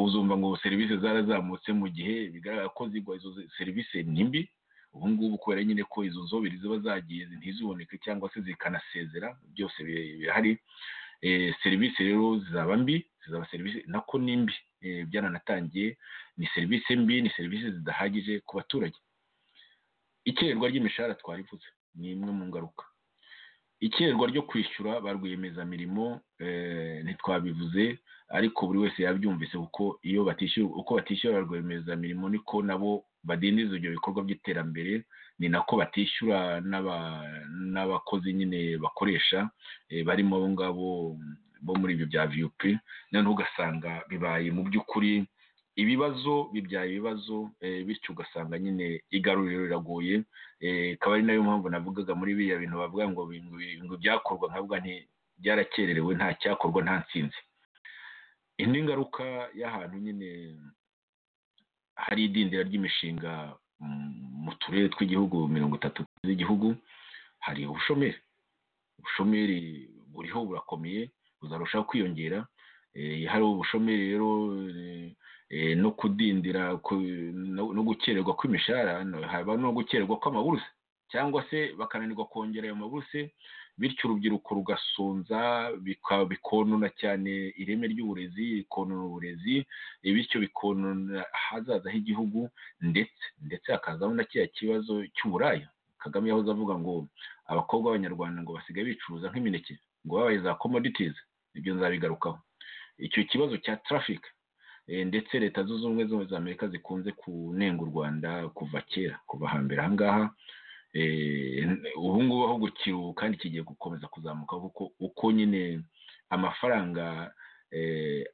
uzumva ngo serivisi zarazamutse mu gihe bigaragara ko zigwa izo serivisi ni mbi ubu ngubu kubera nyine ko izo nzobere ziba zagiye ntiziboneke cyangwa se zikanasezera byose birahari serivisi rero zizaba mbi zizaba serivisi nako ni mbi byananatangiye ni serivisi mbi ni serivisi zidahagije ku baturage ikererwa ry'imishahara twarivuze ni imwe mu ngaruka ikererwa ryo kwishyura ba rwiyemezamirimo ntitwabivuze ariko buri wese yabyumvise kuko iyo batishyura uko batishyura ba rwiyemezamirimo niko nabo badindiza ibyo bikorwa by'iterambere ni nako batishyura n'abakozi nyine bakoresha barimo abo ngabo bo muri ibyo bya viyupi noneho ugasanga bibaye mu by'ukuri ibibazo bibyaye ibibazo bityo ugasanga nyine igaruriro riragoye ikaba ari nayo mpamvu navugaga muri biriya bintu bavuga ngo ngo byakorwa nkavuga nti byarakererewe nta cyakorwa nta nsinzi indi ngaruka y'ahantu nyine hari idindira ry'imishinga mu turere tw'igihugu mirongo itatu z'igihugu hari ubushomeri ubushomeri buriho burakomeye buzarushaho kwiyongera hari ubushomeri rero no kudindira no gukererwa kw'imishahara haba no gukererwa kw'amaburuse cyangwa se bakananirwa kongera ayo maburuse bityo urubyiruko rugasonza bikonona cyane ireme ry'uburezi bikonona uburezi bityo bikonona ahazaza h'igihugu ndetse ndetse hakazaho na kiriya kibazo cy'uburaya kagame yahoze avuga ngo abakobwa b'abanyarwanda ngo basigaye bicuruza nk'imineke ngo babaye za komoditizi ibyo nzabigarukaho icyo kibazo cya tarafike ndetse leta zunze ubumwe za amerika zikunze kunenga u rwanda kuva kera kuva hambere aha ngaha ubu ngubu aho gukiru kandi kigiye gukomeza kuzamuka kuko uko nyine amafaranga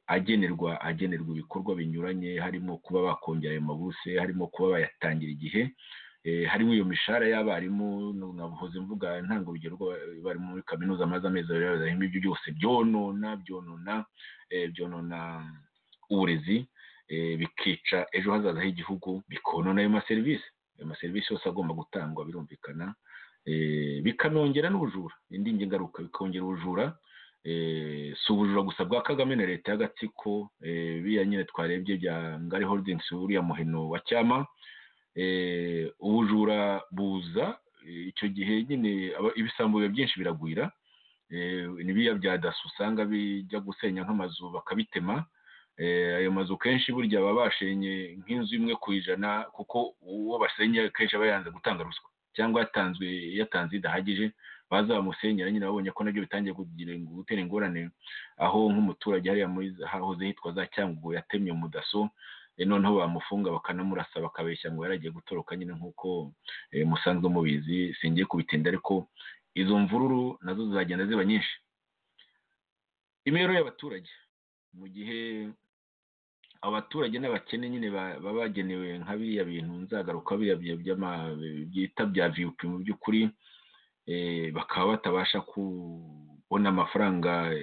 agenerwa agenerwa ibikorwa binyuranye harimo kuba bakongera ayo mabuse harimo kuba bayatangira igihe harimo iyo mishahara y'abarimu nkabuhoze mvuga ntango urugero bari muri kaminuza amaze amezi abiri bazahimo ibyo byose byonona byonona byonona uburezi bikica ejo hazaza h'igihugu bikonona ayo maserivisi ayo maserivisi yose agomba gutangwa birumvikana bikanongera n'ubujura indi ngaruka bikongera ubujura si ubujura gusa bwa kagame na leta y'agatsiko biriya nyine twarebye bya ngari holdingisi buriya muhino wa cyama ubujura buza icyo gihe nyine ibisambo biba byinshi biragwira ni biriya bya daso usanga bijya gusenya nk'amazu bakabitema ayo mazu kenshi burya baba bashenye nk'inzu imwe ku ijana kuko uwo basenye kenshi aba yanze gutanga ruswa cyangwa yatanzwe yatanze idahagije baza bamusenyera nyine babonye ko nabyo bitangiye gutera ingorane aho nk'umuturage hariya muri hahoze hitwa za cyangugu yatemye umudaso noneho bamufunga bakanamurasa bakabeshya ngo yaragiye gutoroka nyine nk'uko musanzwe mubizi singiye kubitinda ariko izo mvururu nazo zizagenda ziba nyinshi imibereho y'abaturage mu gihe abaturage n'abakene nyine baba bagenewe nka biriya bintu nzagaruka biriya byita bya viyupi mu by'ukuri bakaba batabasha kubona amafaranga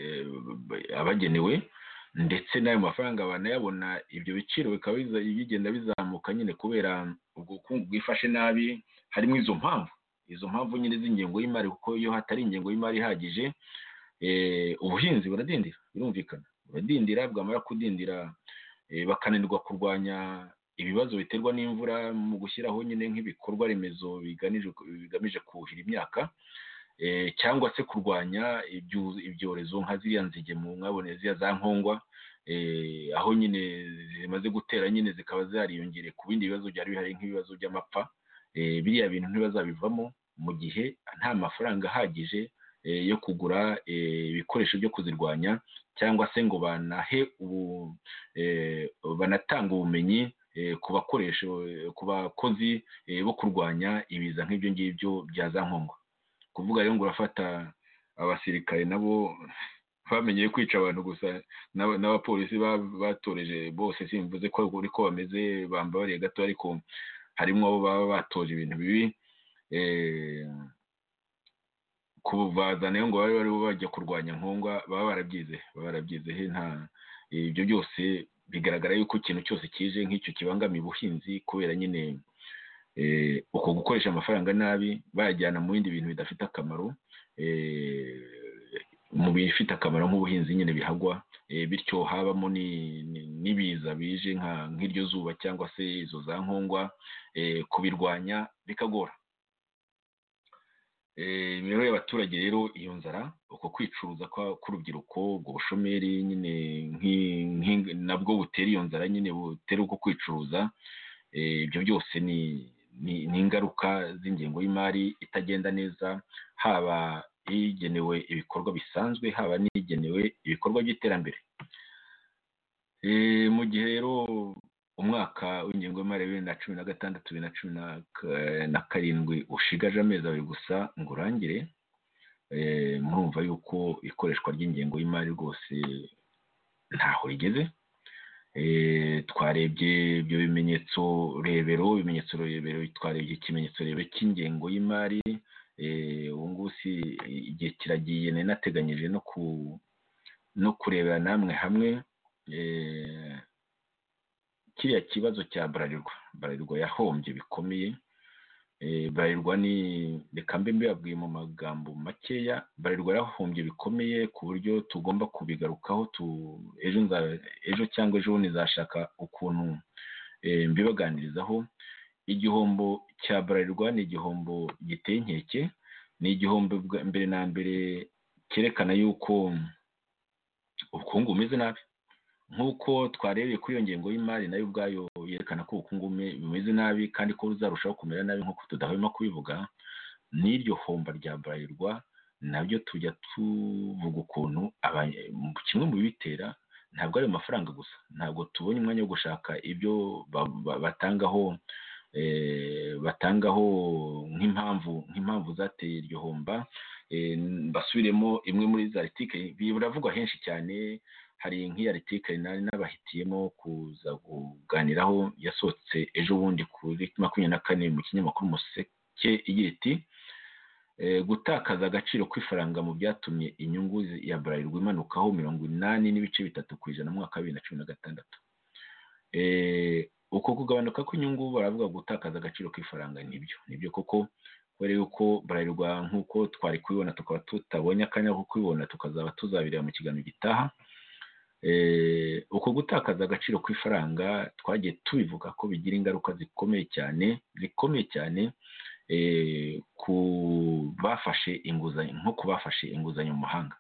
abagenewe ndetse n'ayo mafaranga banayabona ibyo biciro bikaba bigenda bizamuka nyine kubera ubwo bukungu bwifashe nabi harimo izo mpamvu izo mpamvu nyine z'ingengo y'imari kuko iyo hatari ingengo y'imari ihagije ubuhinzi buradindira birumvikana buradindira bwamara kudindira bakananirwa kurwanya ibibazo biterwa n'imvura mu gushyiraho nyine nk'ibikorwa remezo bigamije kuhira imyaka cyangwa se kurwanya ibyorezo nka ziriya nzige mwabone ziriya za nkongwa aho nyine zimaze gutera nyine zikaba zariyongere ku bindi bibazo byari bihari nk'ibibazo by'amapfa biriya bintu ntibazabivamo mu gihe nta mafaranga ahagije yo kugura ibikoresho byo kuzirwanya cyangwa se ngo banahe ubu banatanga ubumenyi ku bakoresha ku bakozi bo kurwanya ibiza nk'ibyo ngibyo bya za nkongwa kuvuga rero ngo urafata abasirikare nabo bamenyeye kwica abantu gusa n'abapolisi batoreje bose simvuze ko uko bameze bamba bariya gato ariko harimo abo baba batoje ibintu bibi kubazana ngo babe bari bajya kurwanya nkongwa baba barabyize baba barabyize nta ibyo byose bigaragara yuko ikintu cyose kije nk'icyo kibangamiye ubuhinzi kubera nyine uko gukoresha amafaranga nabi bayajyana mu bindi bintu bidafite akamaro mu bifite akamaro nk'ubuhinzi nyine bihagwa bityo habamo n'ibiza bije nk'iryo zuba cyangwa se izo za nkongwa kubirwanya bikagora imibereho y'abaturage rero iyo nzara uko kwicuruza k'urubyiruko ubwo bushomeri nyine nabwo butera iyo nzara nyine butera uko kwicuruza ibyo byose ni ni ingaruka z'ingengo y'imari itagenda neza haba igenewe ibikorwa bisanzwe haba n'igenewe ibikorwa by'iterambere mu gihe rero umwaka w'ingengo y'imari bibiri na cumi na gatandatu bibiri na cumi na karindwi ushigaje amezi abiri gusa ngo urangire murumva yuko ikoreshwa ry'ingengo y'imari rwose ntaho rigeze twarebye ibyo bimenyetso rebero ibimenyetso rebero twarebye ikimenyetso rebero cy'ingengo y'imari ubu ngubu si igihe kiragiye nateganyije no kurebera namwe hamwe kiriya kibazo cya burarirwa burarirwa yahombye bikomeye burarirwa ni reka mbe mbibabwiye mu magambo makeya burarirwa yahombye bikomeye ku buryo tugomba kubigarukaho ejo cyangwa ejo bundi nzashaka ukuntu mbibaganirizaho igihombo cya burarirwa ni igihombo giteye inkeke ni igihombo mbere na mbere cyerekana yuko ubukungu bumeze nabi nk'uko twarebeye kuri iyo ngengo y'imari nayo ubwayo yerekana ko ubukungu bumeze nabi kandi ko buzarushaho kumera nabi nk'uko tudahwema kubivuga n'iryo homba rya burarirwa nabyo tujya tuvuga ukuntu kimwe mu bibitera ntabwo ari amafaranga gusa ntabwo tubonye umwanya wo gushaka ibyo batangaho batangaho nk'impamvu nk'impamvu zateye iryo homba basubiremo imwe muri za litike biravugwa henshi cyane hari nk'iya litike nari n'abahitiyemo kuza kuganiraho yasohotse ejo bundi kuri makumyabiri na kane mu kinyamakuru umuseke igira iti gutakaza agaciro kw'ifaranga mu byatumye inyungu ya burarirwa imanukaho mirongo inani n'ibice bitatu ku ijana mu mwaka wa bibiri na cumi na gatandatu uko kugabanuka kw'inyungu baravuga gutakaza agaciro kw'ifaranga nibyo nibyo koko kubera yuko burarirwa nk'uko twari kubibona tukaba tutabonye akanya ko kubibona tukazaba tuzabireba mu kiganiro gitaha uko gutakaza agaciro kw'ifaranga twagiye tubivuga ko bigira ingaruka zikomeye cyane zikomeye cyane ku bafashe inguzanyo nko ku bafashe inguzanyo mu mahanga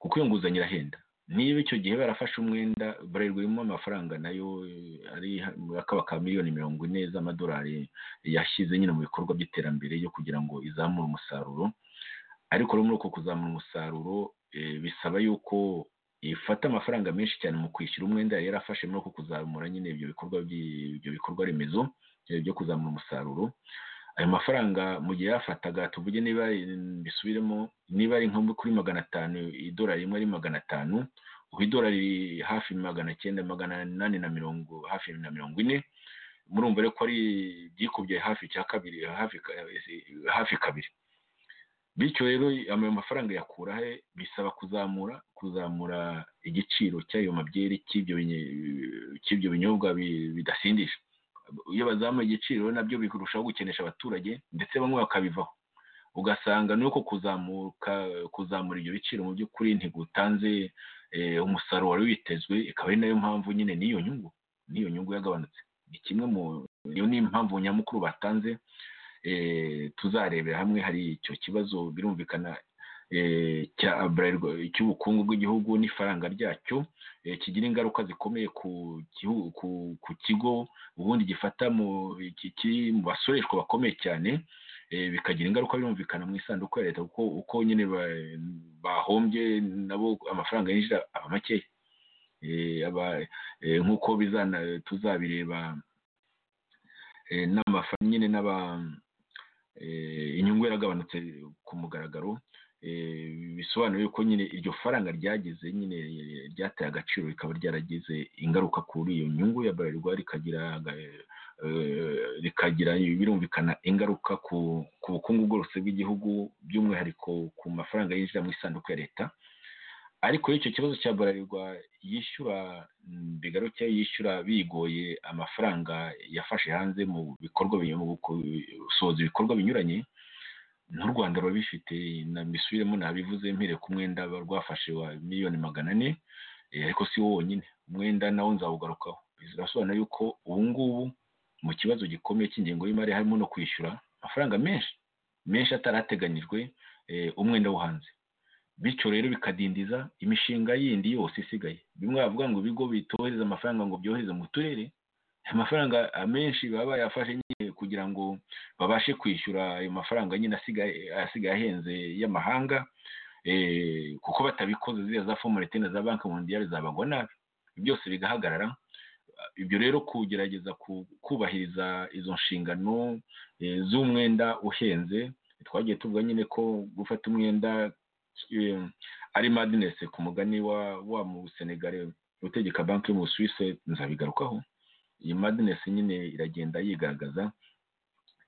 kuko iyo nguzanyo irahenda niba icyo gihe barafashe umwenda burerwa irimo amafaranga nayo ari akaba ka miliyoni mirongo ine z'amadolari yashyize nyine mu bikorwa by'iterambere yo kugira ngo izamure umusaruro ariko rero muri uko kuzamura umusaruro bisaba yuko ifata amafaranga menshi cyane mu kwishyura umwenda yari yarafashe muri uko kuzamura nyine ibyo bikorwa ibyo bikorwa remezo byo kuzamura umusaruro ayo mafaranga mu gihe yafataga tuvuge niba bisubiremo niba ari nko kuri magana atanu idolari rimwe ari magana atanu ubu idolari hafi magana cyenda magana inani na mirongo hafi na mirongo ine murumva rero ko ari byikubye hafi cya kabiri hafi kabiri bityo rero ayo mafaranga yakura he bisaba kuzamura kuzamura igiciro cy'ayo mabyeri cy'ibyo binyobwa bidasindisha iyo bazamuye igiciro nabyo bikurushaho gukenesha abaturage ndetse bamwe bakabivaho ugasanga nuko kuzamuka kuzamura ibyo biciro mu by'ukuri ntigutanze umusaruro wari witezwe ikaba ari nayo mpamvu nyine n'iyo nyungu n'iyo nyungu yagabanutse ni kimwe mu iyo ni impamvu nyamukuru batanze tuzarebera hamwe hari icyo kibazo birumvikana cya burarirwa cy'ubukungu bw'igihugu n'ifaranga ryacyo kigira ingaruka zikomeye ku kigo ubundi gifata mu basoreshwa bakomeye cyane bikagira ingaruka birumvikana mu isanduku ya leta kuko uko nyine bahombye nabo amafaranga yinjira aba makeya nk'uko tuzabireba n'amafaranga nyine n'aba inyungu yaragabanutse ku mugaragaro bisobanuye yuko nyine iryo faranga ryagize nyine ryateye agaciro rikaba ryaragize ingaruka kuri iyo nyungu ya burarirwa rikagira rikagira birumvikana ingaruka ku bukungu bwose bw'igihugu by'umwihariko ku mafaranga yinjira mu isanduku ya leta ariko icyo kibazo cya burarirwa yishyura bigaruke yishyura bigoye amafaranga yafashe hanze mu bikorwa gusohoza ibikorwa binyuranye n'u rwanda ruba bifite na misubiremo nabivuze mpereye ku mwenda rwafashe wa miliyoni magana ane ariko si wo wonyine umwenda nawo nzawugarukaho birasobanura yuko ubu ngubu mu kibazo gikomeye cy'ingengo y'imari harimo no kwishyura amafaranga menshi menshi atarateganyijwe umwenda wo hanze bityo rero bikadindiza imishinga yindi yose isigaye bimwe bavuga ngo ibigo bitohereza amafaranga ngo byohereze mu turere amafaranga amenshi baba bayafashe nyine kugira ngo babashe kwishyura ayo mafaranga nyine asigaye ahenze y'amahanga kuko batabikoze ziriya za fomurete na za banki mondiyari zabagwa nabi byose bigahagarara ibyo rero kugerageza kubahiriza izo nshingano z'umwenda uhenze twagiye tuvuga nyine ko gufata umwenda ari madinesi ku mugani wa mu senegare utegeka banki yo mu suwise nzabigarukaho iyi madinesi nyine iragenda yigaragaza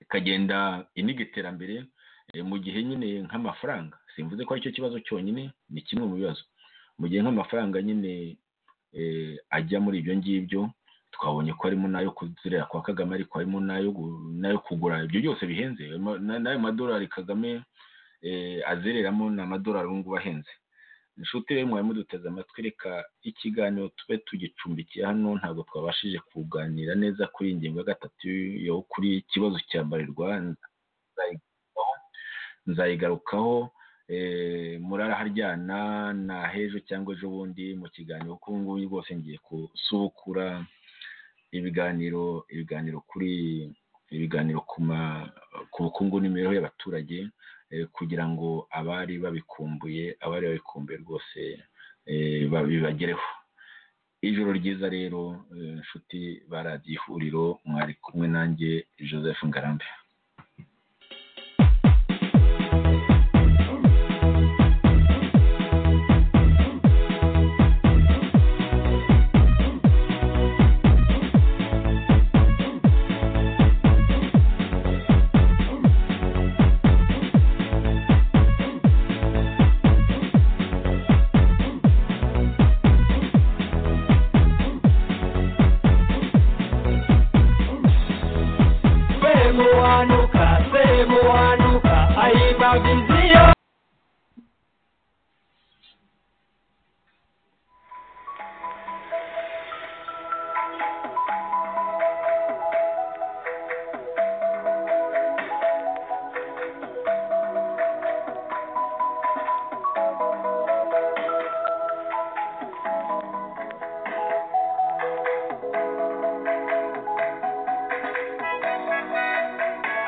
ikagenda iniga iterambere mu gihe nyine nk'amafaranga simvuze ko aricyo kibazo cyonyine ni kimwe mu bibazo mu gihe nk'amafaranga nyine ajya muri ibyo ngibyo twabonye ko harimo n'ayo kuzerera kwa kagame ariko harimo n'ayo kugura ibyo byose bihenze n'ayo madolari kagame azereramo ni amadolari ubu ngubu ahenze inshuti rero mwari muduteze amatwi reka ikiganiro tube tugicumbikiye hano ntabwo twabashije kuganira neza kuri iyi ngingo ya gatatu yo kuri ikibazo cya barirwa nzayigarukaho muraraharyana na hejo cyangwa ejo bundi mu kiganiro kuko ubu ngubu rwose ngiye gusubukura ibiganiro ibiganiro kuri ibiganiro ku bukungu n'imibereho y'abaturage kugira ngo abari babikumbuye abari babikumbuye rwose bibagereho ijoro ryiza rero inshuti ba radiyo ihuriro mwari kumwe nanjye joseph ngarambe semuhanuka semuhanuka bahimbaga inziyo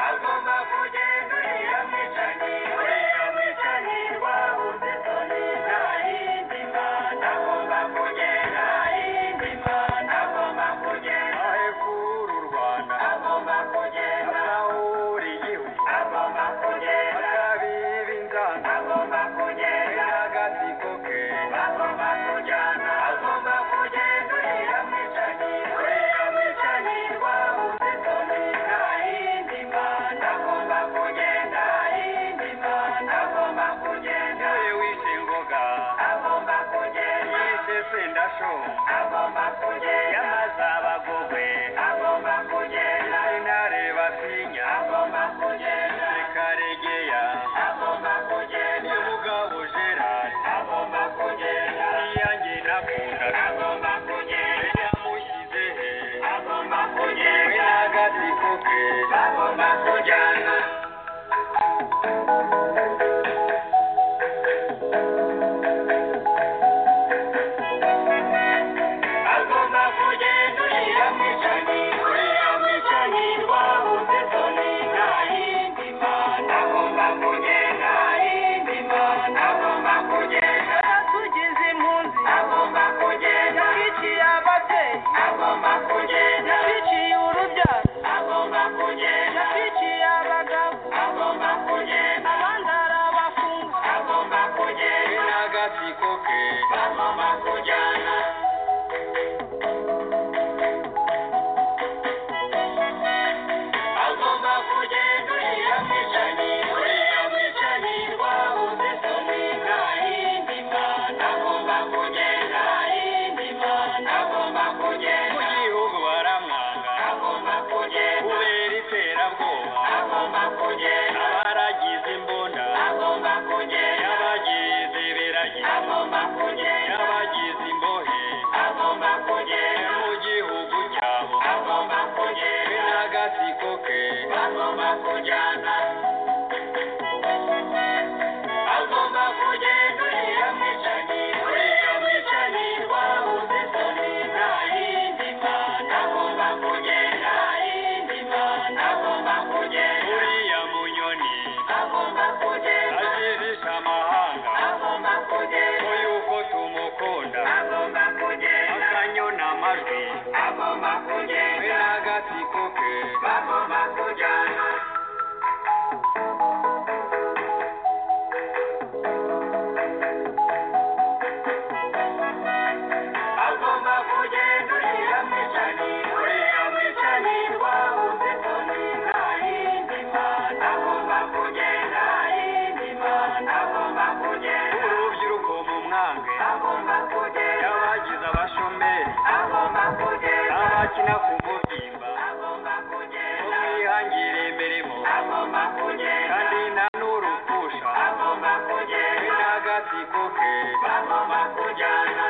agomba kugenda uriya mwicanyi uriya mwicanyi rwabuze toni ntahindi imana agomba kugenda ahindi imana agomba kugenda ahekura u rwanda agomba kugenda asahura igihugu agomba kugenda asabiba inzana agomba kugenda n'agatsiko ke agomba kujyana agomba kugenda uriya mwicanyi uriya mwicanyi rwabuze toni ntahindi imana agomba kugenda ahindi imana agomba kugenda we wishe ngoga agomba kugenda yishe sendasho agomba kugenda yamaze abagogwe agomba kugenda intare basinya agomba kugenda rekaregeya agomba kugenda mugabo gerard agomba kugenda iyanjye nakunda agomba kugenda yamushyize he agomba kugenda we n'agatsiko ke agomba kujyana agomba kugenda uriya mwicanyi uriya mwicanyi rwabuze toni nta yindi mana agomba kugenda yindi mana agomba kugenda atugeze impunzi agomba kugenda biciye ababyeyi agomba kugenda biciye urubyaro agomba kugenda biciye abagabo agomba kugenda abandi ari abafungwa agomba kugenda n'agatsiko ke agomba kujyana agomba kugenda uriya mwicanyi uriya mwicanyi rwabuze toni nta yindi mana agomba kugenda yindi mana agomba kugenda mu gihugu baramwanga agomba kugenda kubera iterabwoba agomba kugenda abaragize imbunda agomba kugenda y'abagize ibiragi agomba kugenda y'abagize imbohe agomba kugenda mu gihugu cyabo agomba kugenda n'agatsiko ke agomba kujyana agomba kugenda uriya mwicanyi uriya mwicanyi rwabuze toni nta yindi mana agomba kugenda yindi mana agomba kugenda uriya munyoni agomba kugenda azihisha amahanga agomba kugenda yuko tumukunda agomba kugenda akanyona amajwi agomba kugenda we n'agatsiko ke bagomba kujyana agomba kugenda uriya mwicanyi uriya mwicanyi rwabuze toni nta yindi mana agomba kugenda yindi mana agomba kugenda urubyiruko mu mwange agomba kugenda abagize abashomeri agomba kugenda abakina ku mubyimba agomba kugenda umwihangire imirimo agomba kugenda kandi nta n'urupfusha agomba kugenda n'agatsiko ke agomba kujyana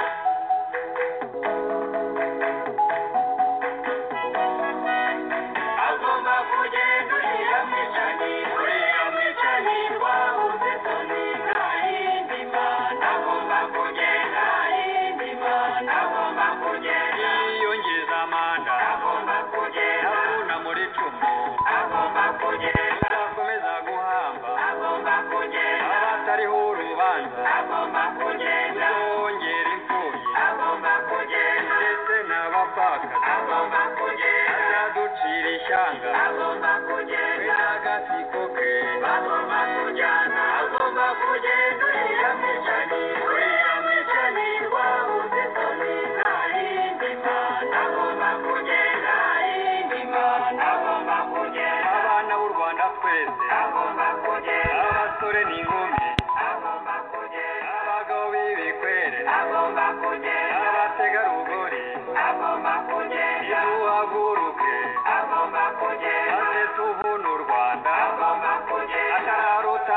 agomba kugenda uriya mwicanyi uriya mwicanyi rwabuze toni nta yindi mana agomba kugenda yindi mana agomba kugenda yiyongeza amanda agomba kugenda abuna muri cumu agomba kugenda akomeza guhamba agomba kugenda abatariho urubanza agomba kugenda wongera imfubyi agomba kugenda ndetse n'abapfakazi agomba kugenda azaducira ishyanga agomba kugenda n'agatsiko ke agomba kujyana agomba kugenda uriya mwicanyi uriya mwicanyi rwabuze toni nta yindi mana agomba kugenda yindi mana agomba kugenda abana b'u rwanda twese agomba kugenda abasore n'inkumi agomba kugenda abagabo b'ibikwere agomba kugenda abategarugori agomba kugenda iduhaguruke agomba kugenda maze tubune u rwanda agomba kugenda atararota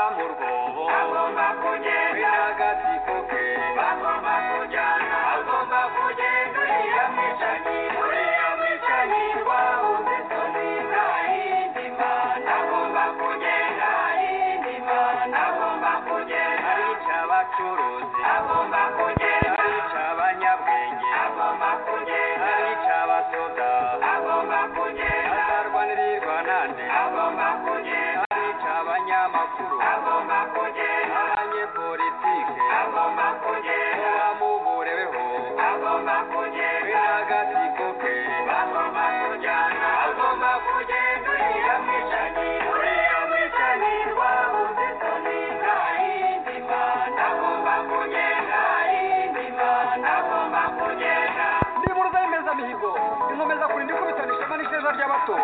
nande agomba kugenda abica abanyamakuru agomba kugenda abanyepolitike agomba kugenda bamuburebeho agomba kugenda n'agatsiko ke agomba kujyana agomba kugenda uriya mwicanyi uriya mwicanyi wabuze toni nta yindi mana agomba kugenda yindi mana agomba kugenda ndi muruza y'imezamihigo inkomeza kurinda ikubitana ishema n'isheja ry'abato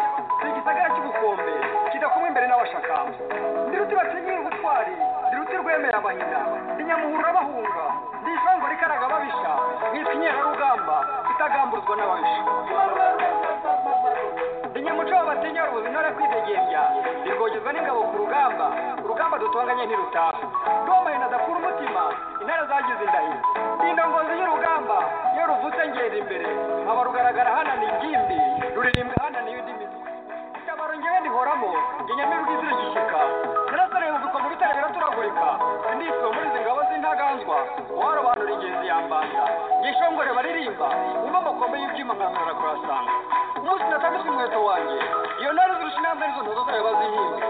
ni igisagara cy'ubukombe kidakumwe imbere n'abashakamba ndi ruti batinyira ubutwari ndi ruti rwemera abahina ndi nyamuhurura bahunga ndi ishango rikaraga ababisha nitwa inkerarugamba itagamburuzwa n'ababisha ndi nyamuco w'abatinya rubuzi ntore kwidegembya ndirwogezwa n'ingabo ku rugamba urugamba dutonganye ntirutaha ndoma inadakura umutima intare zagize indahiro ndi indongozi y'urugamba iyo ruvutse ngenda imbere nkaba rugaragara hanani ingimbi ruririmba hanani y'udimizi itabaro ngewe ndihoramo ngenyamira ubwizire gishyika narasarewe ubikwa mu bitare biraturagurika sindiswe muri izi ngabo z'intaganzwa uwarobanura ingenzi yambanza ngishongore baririmba wumva amakombe y'ibyuma nkamwara kurasanga umunsi natandatu inkweto wanjye iyo ntare zirusha intambwe n'izo ntozo zayo bazihinze